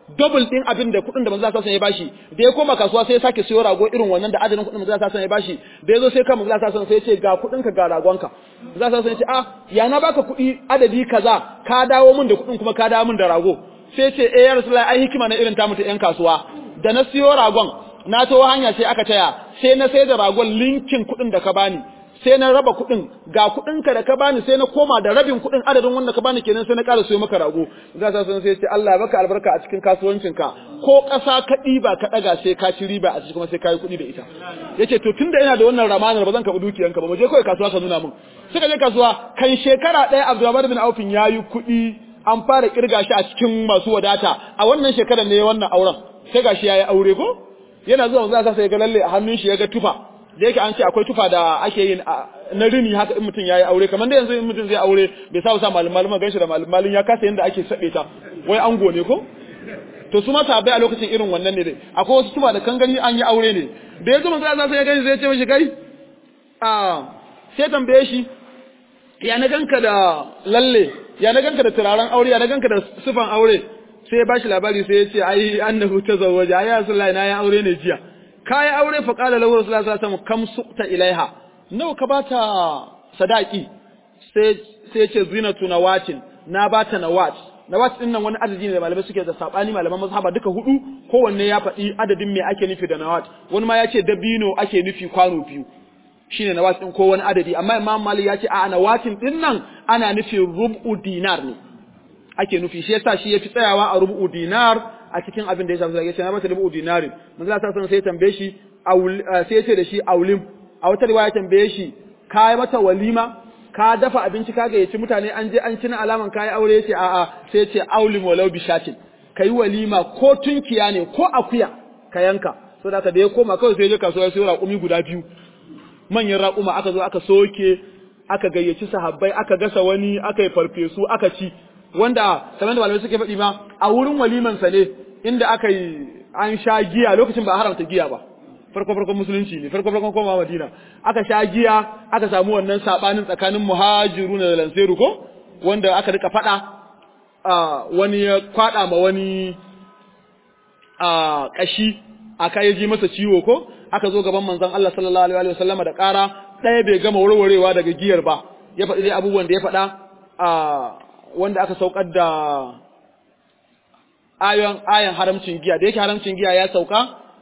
[SPEAKER 1] double din abin da kuɗin da manzo Allah ya bashi da ya koma kasuwa sai ya sake siyo rago irin wannan da adadin kuɗin manzo Allah ya bashi da ya zo sai kan manzo Allah sai ya ce ga kuɗin ka ga ragonka manzo Allah ya ce ah ya na baka kuɗi adadi kaza ka dawo min da kuɗin kuma ka dawo min da rago sai ce eh ya rasulullahi ai hikima na irin ta mutu yan kasuwa da na siyo ragon na to hanya sai aka taya sai na sai da ragon linkin kuɗin da ka bani sai na raba kuɗin ga kuɗinka da ka bani sai na koma da rabin kuɗin adadin wanda ka bani kenan sai na ƙara siyo maka rago za sa sun sai ce Allah ya baka albarka a cikin kasuwancinka ko ƙasa ka ɗiba ka ɗaga sai ka ci riba a cikin kuma sai ka yi kuɗi da ita yace to tunda ina da wannan ramanar ba zan karɓi dukiyanka ba mu je kawai kasuwa ka nuna min suka je kasuwa kan shekara ɗaya Abdulrahman bin Aufin ya yi kuɗi an fara kirga shi a cikin masu wadata a wannan shekarar ne wannan auren sai gashi yayi aure ko yana zuwa za sa sai ga lalle a hannun shi ya ga tufa da yake an ce akwai tufa da ake yin na rini haka in mutum yayi aure kamar da yanzu in mutum zai aure bai sa sa malum malum ganshi da malum malum ya kasa yanda ake sabe ta wai ango ne ko to su ma sabai a lokacin irin wannan ne dai akwai wasu tufa da kan gani an yi aure ne da ya zama sai ya gani sai ya ce mishi kai a sai tambaye shi ya na ganka da lalle ya na ganka da turaren aure ya na ganka da sufan aure sai ya bashi labari sai ya ce ai annahu tazawwaja ai rasulullahi na ya aure ne jiya kai aure fa qala lahu rasulullahi sallallahu alaihi wasallam kam suqta ilaiha nawa ka bata sadaki sai sai ya ce zinatu nawatin na bata nawat nawat din nan wani adadi ne da malamai suke da sabani malaman mazhaba duka hudu kowanne ya faɗi adadin me ake nufi da nawat wani ma ya ce dabino ake nufi kwano biyu shine nawat din ko wani adadi amma imam malik ya ce a nawatin din nan ana nufin rub'u dinar ne ake nufi shi yasa shi yafi tsayawa a rubu dinar a cikin abin da ya shafi yace na mata rubu dinarin manzo Allah sallallahu sai ya tambaye shi sai ya ce da shi aulim a wata riwaya tambaye shi kai mata walima ka dafa abinci ka ga yaci mutane an je an ci na alaman kai aure yace a a sai ya ce aulim walau bishatin kai walima ko tunkiya ne ko akuya ka yanka saboda haka da ya koma kawai sai ya je kasuwa ya sayo raƙumi guda biyu manyan raƙuma aka zo aka soke aka gayyaci sahabbai aka gasa wani aka yi farfesu aka ci wanda kamar da malamai suke faɗi ma a wurin walimansa ne inda aka yi an sha giya lokacin ba a haramta giya ba farko farkon musulunci ne farko farkon koma madina aka sha giya aka samu wannan sabanin tsakanin muhajiru da lanseru ko wanda aka rika faɗa wani ya kwaɗa ma wani a kashi aka yaji masa ciwo ko aka zo gaban manzon Allah sallallahu alaihi wa sallama da ƙara ɗaya bai gama warwarewa daga giyar ba ya faɗi dai abubuwan da ya faɗa a wanda aka saukar da ayon ayan haramcin giya da yake haramcin giya ya sauka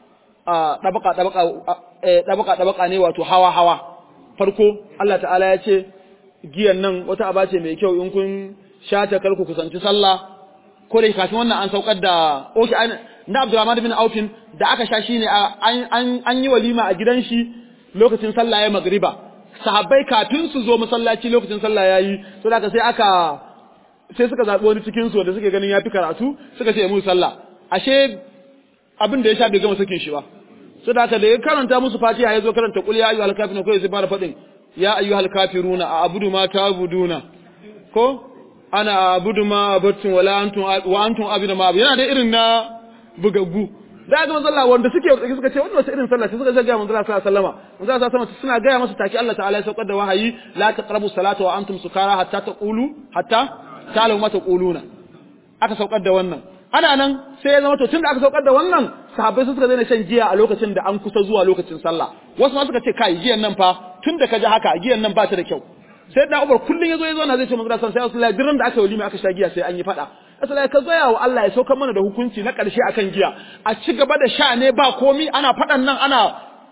[SPEAKER 1] a dabaka dabaka dabaka dabaka ne wato hawa hawa farko Allah ta'ala ya ce giyan nan wata aba ce mai kyau in kun shata kar ku kusanci sallah ko da kafin wannan an saukar da okay na Abdurrahman bin Aufin da aka sha shine an an yi walima a gidan shi lokacin sallah ya magriba sahabbai kafin su zo masallaci lokacin sallah yayi to da sai aka sai suka zaɓi wani cikin su wanda suke ganin ya fi karatu suka ce mu sallah ashe abin da ya sha bai gama sakin shi ba so da haka da ya karanta musu fatiha ya zo karanta qul ya ayyuhal kafirun ko sai fara faɗin ya ayyuhal kafiruna a abudu ma ta'buduna ko ana abudu ma abattum wala antum wa antum abudu ma yana da irin na bugaggu da ga manzo Allah wanda suke suka ce wannan wace irin sallah sai suka ga manzo Allah sallallahu alaihi wasallam manzo Allah sallallahu suna gaya masa take Allah ta'ala ya saukar da wahayi la taqrabu salata wa antum sukara hatta taqulu hatta ta'lamu ma taquluna aka saukar da wannan ana nan sai ya zama to tunda aka saukar da wannan sahabbai suka daina shan giya a lokacin da an kusa zuwa lokacin sallah wasu ma suka ce kai giyan nan fa tunda ka ji haka giyan nan ba ta da kyau sai da Umar kullun yazo yazo na zai ce manzo sallallahu alaihi wasallam sai da aka yi walima aka sha giya sai an yi fada asala ka zaya wa Allah ya saukar mana da hukunci na ƙarshe akan giya a ci gaba da sha ne ba komi ana faɗan nan ana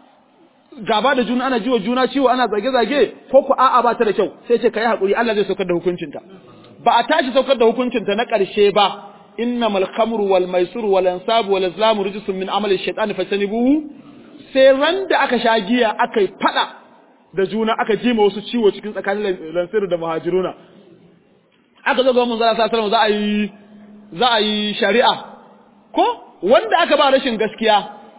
[SPEAKER 1] gaba da juna ana jiwa juna ciwo ana zage-zage ko ku a'a ba ta da kyau sai ce kai hakuri Allah zai saukar da hukuncinta ba a tashi saukar da hukuncinta na ƙarshe ba innamal khamru wal maisuru wal ansabu wal azlamu rijsun min amali shaytan fajtanibuhu sai ran da aka sha giya aka yi faɗa da juna aka jima wasu ciwo cikin tsakanin lansiru da muhajiruna aka zo ga mun zara sallallahu za a yi za a yi shari'a ko wanda aka ba rashin gaskiya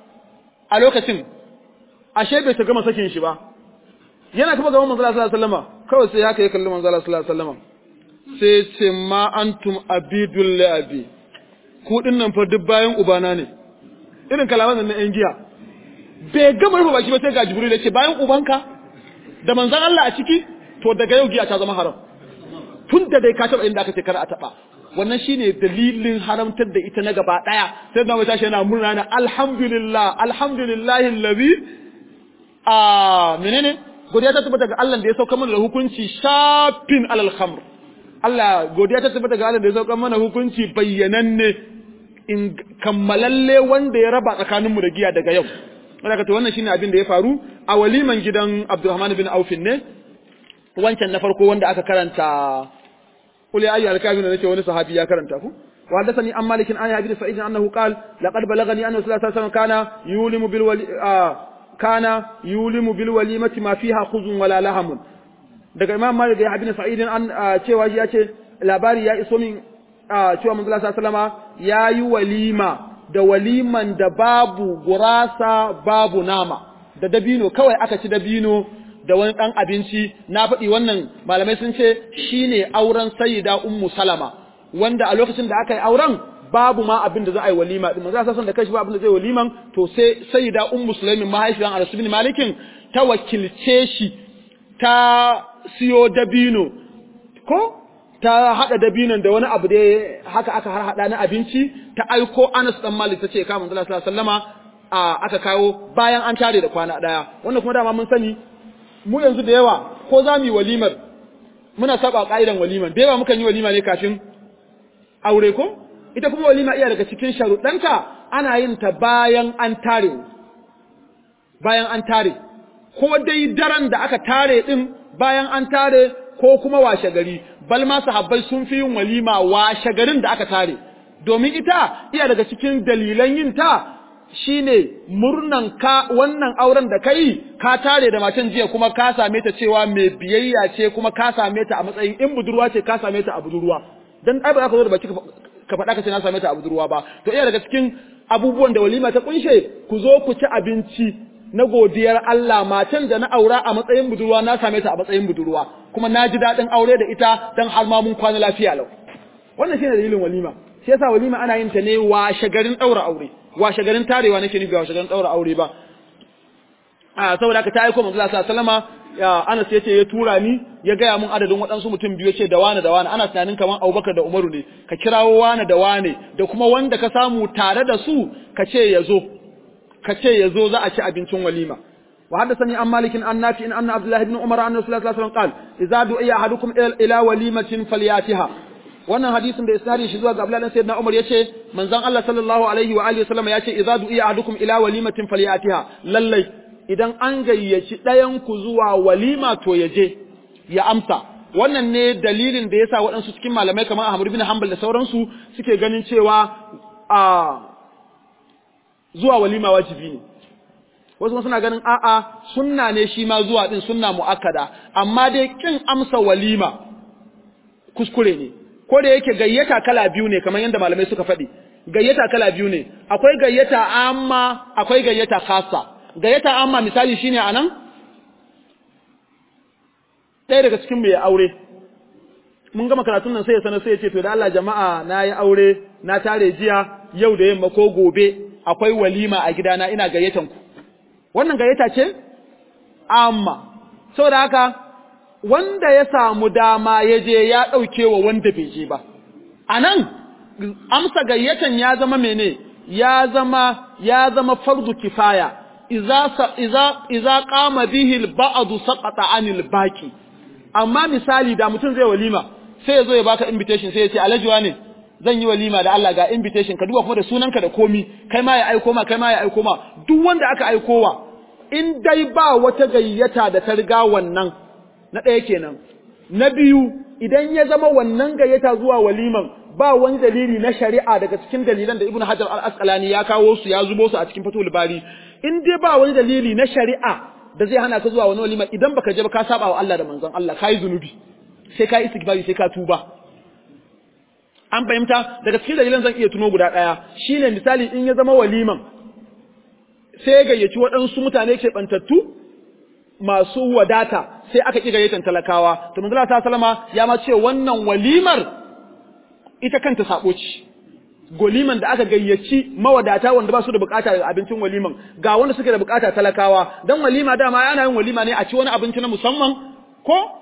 [SPEAKER 1] a lokacin ashe bai ta gama sakin shi ba yana kuma gaban manzo sallallahu alaihi wasallam kawai sai haka ya kalli manzo sallallahu alaihi wasallam sai ce ma antum abidul li abi ku dinnan fa duk bayan ubana ne irin kalaman nan na yan giya bai gama rufe baki ba sai ga jibril ya ce bayan ubanka da manzon Allah a ciki to daga yau giya ta zama haram tun da dai ka taba inda aka ce kar a taba wannan shine dalilin haramtar da ita na gaba daya sai da tashi yana murna na alhamdulillah alhamdulillahi allazi a menene godiya ta tabbata ga Allah da ya sauka mana da hukunci shafin alal khamr Allah godiya ta tabbata ga Allah da ya sauka mana hukunci bayyananne in kammalalle wanda ya raba tsakaninmu da giya daga yau wanda to wannan shine abin da ya faru a waliman gidan Abdulrahman bin Auf ne wancan na farko wanda aka karanta qul ya ayyuhal kafirun nake wani sahabi ya karanta ku wa hadathani an malikin an abi sa'id annahu qala laqad balagani anna sallallahu alaihi wasallam kana yulimu bil wali kana yulimu bil walimati ma fiha khuzun wala lahamun daga imam malik da ibn sa'id an cewa shi ya ce labari ya iso min cewa manzo sallallahu alaihi wasallama yayi walima da waliman da babu gurasa babu nama da dabino kawai aka ci dabino da wani ɗan abinci na faɗi wannan malamai sun ce shine auren sayyida ummu salama wanda a lokacin da aka yi auren babu ma abin da za a yi walima din manzo san da kashi ba abin da zai waliman to sai sayyida ummu sulaimin mahaifiyar Anas bin Malikin ta wakilce shi ta siyo dabino ko ta hada dabinon da wani abu da haka aka har hada na abinci ta aiko Anas dan Malik tace ka manzo sallallahu alaihi wasallama aka kawo bayan an tare da kwana daya wannan kuma dama mun sani mu yanzu da yawa ko za mu yi walimar muna saba ka'idan waliman da yawa mukan yi walima ne kafin aure ko ita kuma walima iya daga cikin sharuɗanta ana yin ta bayan an tare bayan an tare ko dai daren da aka tare din bayan an tare ko kuma washe gari bal ma sahabbai sun fi yin walima washe garin da aka tare domin ita iya daga cikin dalilan yin ta shine murnan ka wannan auren da kai ka tare da matan jiya kuma ka same ta cewa mai biyayya ce kuma ka same ta a matsayin in budurwa ce ka same ta a budurwa dan ai ba za ka zo da baki ka faɗa ka ce na same ta a budurwa ba to iya daga cikin abubuwan da walima ta kunshe ku zo ku ci abinci na godiyar Allah matan da na aura a matsayin budurwa na same ta a matsayin budurwa kuma na ji daɗin aure da ita dan har ma mun kwana lafiya lau wannan shine dalilin walima shi yasa walima ana yin ta ne washe garin ɗaura aure washe garin tarewa nake nufi washe garin ɗaura aure ba a saboda haka ta aiko manzo Allah sallallahu alaihi wasallama Anas ya ce ya tura ni ya gaya mun adadin waɗansu mutum biyu ce da wane da wane ana tunanin kamar Abubakar da Umaru ne ka kirawo wane da wane da kuma wanda ka samu tare da su ka ce ya zo ka ce ya zo za a ci abincin walima wa haddathani an malikin an nafi in anna Abdullah ibn Umar anna Rasulullah sallallahu alaihi wasallam qala idza du'iya ahadukum ila walimatin falyatiha wannan hadisin da isnadin shi zuwa ga Abdullah ibn Sayyidina Umar yace manzon Allah sallallahu alaihi wa alihi wasallam yace idza du'iya ahadukum ila walimatin falyatiha lallai idan an gayyaci ɗayanku zuwa walima to ya je ya amsa wannan ne dalilin da yasa waɗansu cikin malamai kamar Ahmad bin Hanbal da sauransu suke ganin cewa a zuwa walima wajibi ne wasu suna ganin a'a sunna ne shi ma zuwa din sunna muakkada amma dai kin amsa walima kuskure ne ko da yake gayyata kala biyu ne kamar yadda malamai suka faɗi gayyata kala biyu ne akwai gayyata amma akwai gayyata khassa gayyata amma misali shine anan ɗaya daga cikin mu ya aure mun gama karatun nan sai ya sanar sai ya ce to da Allah jama'a na yi aure na tare jiya yau da yamma ko gobe akwai walima a gidana ina gayyatan ku wannan gayyata ce amma saboda haka wanda ya samu dama ya je ya ɗauke wa wanda bai je ba anan amsa gayyatan ya zama mene ya zama ya zama fardu kifaya iza iza iza qama bihi al-ba'd saqata 'anil baqi amma misali da mutum zai walima sai ya zo ya baka invitation sai ya ce alajuwa ne zan yi walima da Allah ga invitation ka duba kuma da sunanka da komi kai ma ya aiko ma kai ma ya aiko ma duk wanda aka aikowa in dai ba wata gayyata da ta riga wannan na ɗaya kenan na biyu idan ya zama wannan gayyata zuwa waliman ba wani dalili na shari'a daga cikin dalilan da Ibn Hajar al-Asqalani ya kawo su ya zubo su a cikin Fathul Bari in dai ba wani dalili na shari'a da zai hana ka zuwa wani walima idan baka je ba ka saba wa Allah da manzon Allah kai zunubi sai ka istighfari sai ka tuba an fahimta daga cikin dalilan zan iya tuno guda daya shine misali in ya zama waliman sai gayyaci waɗansu mutane ke bantattu masu wadata sai aka ƙi gayyatan talakawa to manzo Allah sallama ya ma ce wannan walimar ita kanta sabo ce goliman da aka gayyaci mawadata wanda ba su da bukata da abincin waliman ga wanda suke da bukata talakawa dan walima dama yana yin walima ne a ci wani abinci na musamman ko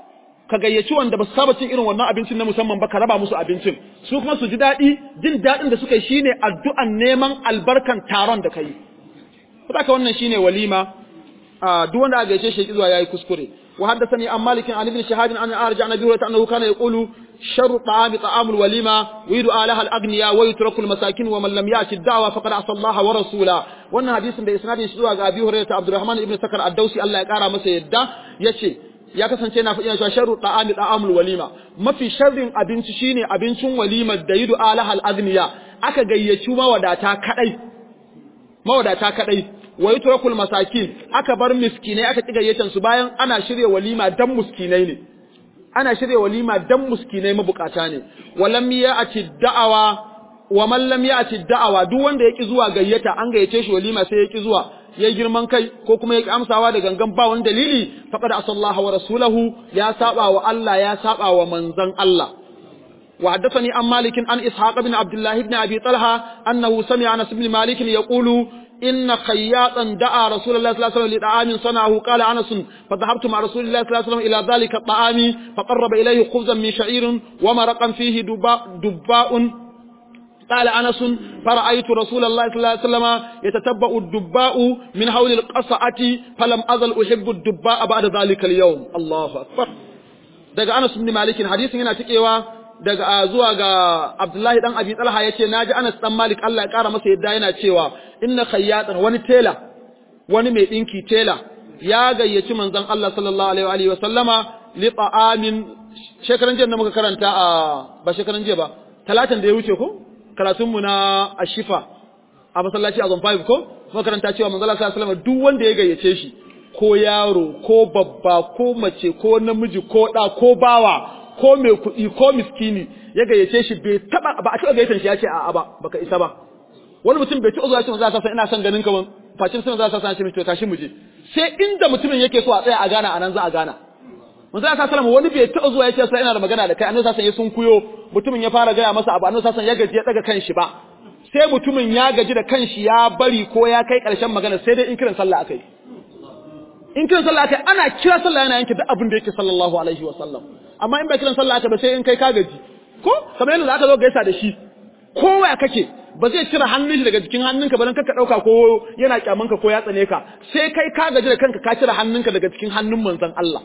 [SPEAKER 1] ka gayyaci wanda ba su saba cin irin wannan abincin na musamman ba ka raba musu abincin su kuma su ji daɗi jin daɗin da suka yi shine addu'an neman albarkan taron da ka yi saboda wannan shine walima duk wanda aka gayyace shi zuwa yayi kuskure wa haddathani an malikin an ibn shahad an arja an abi hurairah annahu kana yaqulu sharru ta'ami ta'amul walima wa yudu alaha al-aghniya wa yutraku al-masakin wa man lam ya'ti ad-da'wa faqad asa Allah wa rasula wannan hadisin da isnadin shi zuwa ga abi hurairah Abdurrahman ibn Sakar ad-Dausi Allah ya kara masa yadda yace ya kasance na faɗi cewa sharru ta'ami ta'amul walima mafi sharrin abinci shine abincin walima da yudu alaha al-aghniya aka gayyaci mawadata kadai mawadata kadai wa yutrakul masakin aka bar miskinai aka ki gayyatan su bayan ana shirye walima dan miskinai ne ana shirye walima dan miskinai mabukata ne walam ya'ti da'awa wa man lam ya'ti da'awa duk wanda yaki zuwa gayyata an gayyace shi walima sai yaki zuwa ya girman kai ko kuma ya amsawa da gangan ba wani dalili faqad asallaha wa rasulahu ya saba wa Allah ya saba wa manzon Allah wa haddathani an malik an ishaq ibn abdullah ibn abi talha annahu sami'a anas ibn malik yaqulu إن خياطا دعا رسول الله صلى الله عليه وسلم لطعام صنعه قال أنس فذهبت مع رسول الله صلى الله عليه وسلم إلى ذلك الطعام فقرب إليه خبزا من شعير ومرقا فيه دباء, دباء قال أنس فرأيت رسول الله صلى الله عليه وسلم يتتبع الدباء من حول القصعة فلم أزل أحب الدباء بعد ذلك اليوم الله أكبر daga Anas ibn Malik hadisin yana cikewa daga zuwa ga Abdullahi dan Abi Talha yace naji Anas dan Malik Allah ya kara masa yadda yana cewa inna khayyatan wani tela wani mai dinki tela ya gayyaci manzon Allah sallallahu alaihi wa sallama li ta'amin shekaran jiya da muka karanta a ba shekaran jiya ba talatin da ya wuce ko karatun mu na ashifa a masallaci a zon 5 ko muka karanta cewa manzon Allah sallallahu alaihi wa sallama duk wanda ya gayyace shi ko yaro ko babba ko mace ko namiji ko da ko bawa ko mai kuɗi ko miskini ya gayyace shi bai taba ba a taba gayyatar shi ya ce a'a ba baka isa ba wani mutum bai ci zuwa shi za sa ina son ganin ka ban facin sun za sa san shi to tashi mu je sai inda mutumin yake so a tsaya a gana anan za a gana manzo Allah sallallahu wani bai taɓa zuwa ya ce sai ina da magana da kai annabi sallallahu ya sun kuyo mutumin ya fara gaya masa abu annabi sallallahu ya gaji ya daga kanshi ba sai mutumin ya gaji da kanshi ya bari ko ya kai ƙarshen magana sai dai in kiran sallah akai in kiran sallah akai ana kira sallah yana yanke duk abin da yake sallallahu alaihi wa sallam amma in ba kiran sallah akai ba sai in kai ka gaji ko kamar yadda aka zo gaisa da shi kowa kake ba zai cire hannun shi daga jikin hannunka ba dan ka dauka ko yana kyamanka ko ya tsane ka sai kai ka gaji da kanka ka cire hannunka daga cikin hannun manzon Allah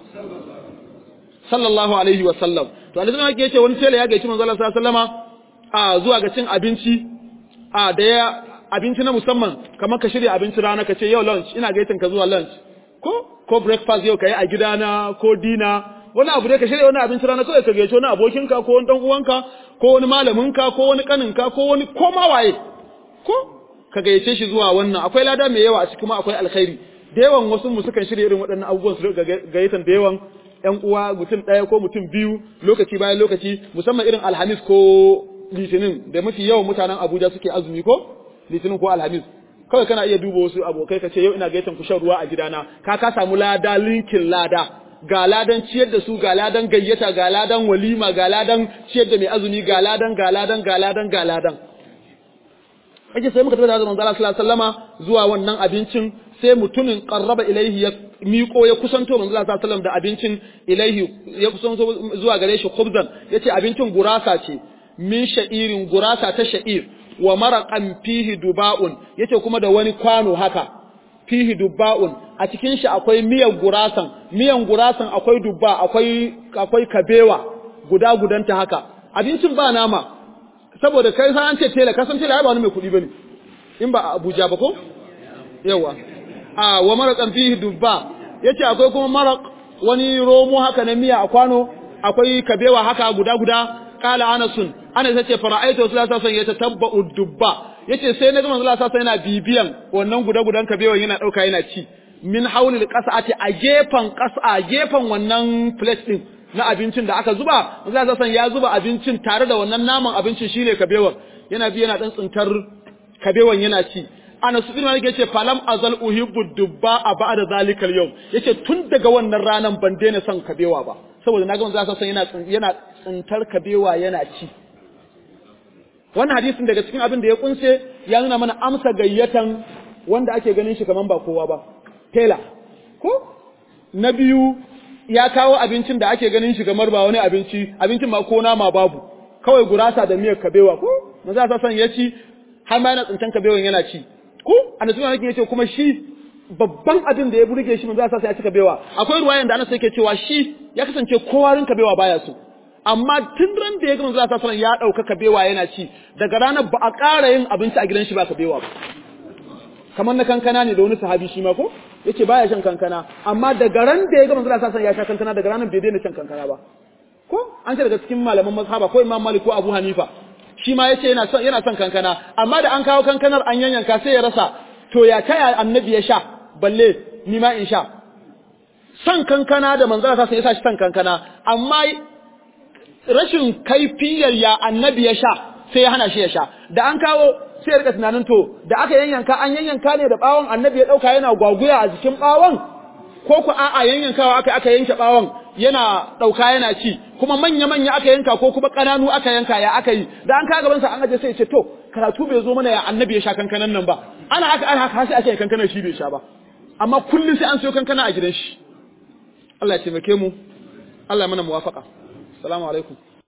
[SPEAKER 1] sallallahu alaihi wa sallam to annabi yake yace wani tela ya gaici manzon Allah sallallahu alaihi wasallama a zuwa ga cin abinci a da ya abinci na musamman kamar ka shirya abinci rana ka ce yau lunch ina gaitin ka zuwa lunch ko ko breakfast yau kai a gidana ko dina wani abu dai ka shirya wani abinci rana kawai ka gaici wani abokinka ko wani dan uwanka ko wani malaminka ko wani kaninka ko wani ko ma waye ko ka gayyace shi zuwa wannan akwai lada mai yawa a cikin kuma akwai alkhairi da yawan wasu mu sukan shirya irin waɗannan abubuwan su gayyatan da yawan ƴan uwa mutum ɗaya ko mutum biyu lokaci bayan lokaci musamman irin alhamis ko litinin da mafi yawan mutanen abuja suke azumi ko litinin ko alhamis kawai kana iya duba wasu abokai ka ce yau ina gayyatan ku shan ruwa a gidana ka ka samu lada linkin lada ga ladan ciyar da su ga ladan gayyata ga ladan walima ga ladan ciyar da mai azumi ga ladan ga ladan ga ladan ga ladan ake sai muka tafi da manzo Allah sallallahu alaihi wasallama zuwa wannan abincin sai mutumin qarraba ilaihi ya miƙo ya kusanto manzo Allah sallallahu alaihi wasallam da abincin ilaihi ya kusanto zuwa gare shi khubzan yace abincin gurasa ce min sha'irin gurasa ta sha'ir wa maraqan fihi duba'un yace kuma da wani kwano haka fihi dubba'un a cikin shi akwai miyan gurasan miyan gurasan akwai dubba akwai akwai kabewa guda gudanta haka abincin ba nama saboda kai sai an ce tela ka san tela ba wani mai kuɗi bane in ba a Abuja ba ko yawa a wa maraqan fihi dubba yace akwai kuma maraq wani romo haka na miya a kwano akwai kabewa haka guda guda kala anasun ana sace fara'aitu sallallahu alaihi wasallam yatatabba'u dubba yace sai na ga manzo Allah sallallahu yana bibiyan wannan guda-gudan kabewan yana dauka yana ci min haulil qas'ati a gefan qas'a gefan wannan plate din na abincin da aka zuba manzo Allah sallallahu ya zuba abincin tare da wannan naman abincin shine kabewan yana bi yana dan tsintar kabewan yana ci ana su bin yake yace falam azal uhibbu dubba a ba'da zalikal yawm yace tun daga wannan ranan ban daina son kabewa ba saboda naga manzo Allah sallallahu yana yana tsintar kabewa yana ci wannan hadisin daga cikin abin da ya kunse ya nuna mana amsa gayyatan wanda ake ganin shi kaman ba kowa ba tela ko na biyu ya kawo abincin da ake ganin shi gamar ba wani abinci abincin ma ko nama babu kawai gurasa da miyar kabewa ko manzo sa san ya ci har ma yana tsintan kabewan yana ci ko annabi sallallahu alaihi yace kuma shi babban abin da ya burge shi manzo sa sai ya ci kabewa akwai ruwayan da annabi yake cewa shi ya kasance kowa rin kabewa baya so amma tun ran da ya ga manzo sallallahu alaihi ya dauka kabewa yana ci daga ranar ba a ƙara yin abinci a gidan shi ba kabewa ba kamar na kankana ne da wani sahabi shi ma ko yace baya shan kankana amma daga ran da ya ga manzo sallallahu alaihi ya sha kankana daga ranar bai daina shan kankana ba ko an ce daga cikin malaman mazhaba ko Imam Malik ko Abu Hanifa shi ma yace yana son yana son kankana amma da an kawo kankanar an yanyanka sai ya rasa to ya taya annabi ya sha balle ni ma in sha son kankana da manzo sallallahu alaihi ya sa shi son kankana amma rashin kaifiyar ya annabi ya sha sai ya hana shi ya sha da an kawo sai ya rika tunanin to da aka yanyanka an yanyanka ne da bawon annabi ya dauka yana gwaguya a jikin bawon ko ku a'a yanyankawa aka aka yanke bawon yana dauka yana ci kuma manya manya aka yanka ko kuma kananu aka yanka ya aka yi da an ka gaban sa an aje sai ya ce to karatu bai zo mana ya annabi ya sha kankanan nan ba ana haka ana haka sai ake kankanan shi bai sha ba amma kullun sai an siyo kankana a gidan shi Allah ya taimake mu Allah ya mana muwafaqa assalamu alaikum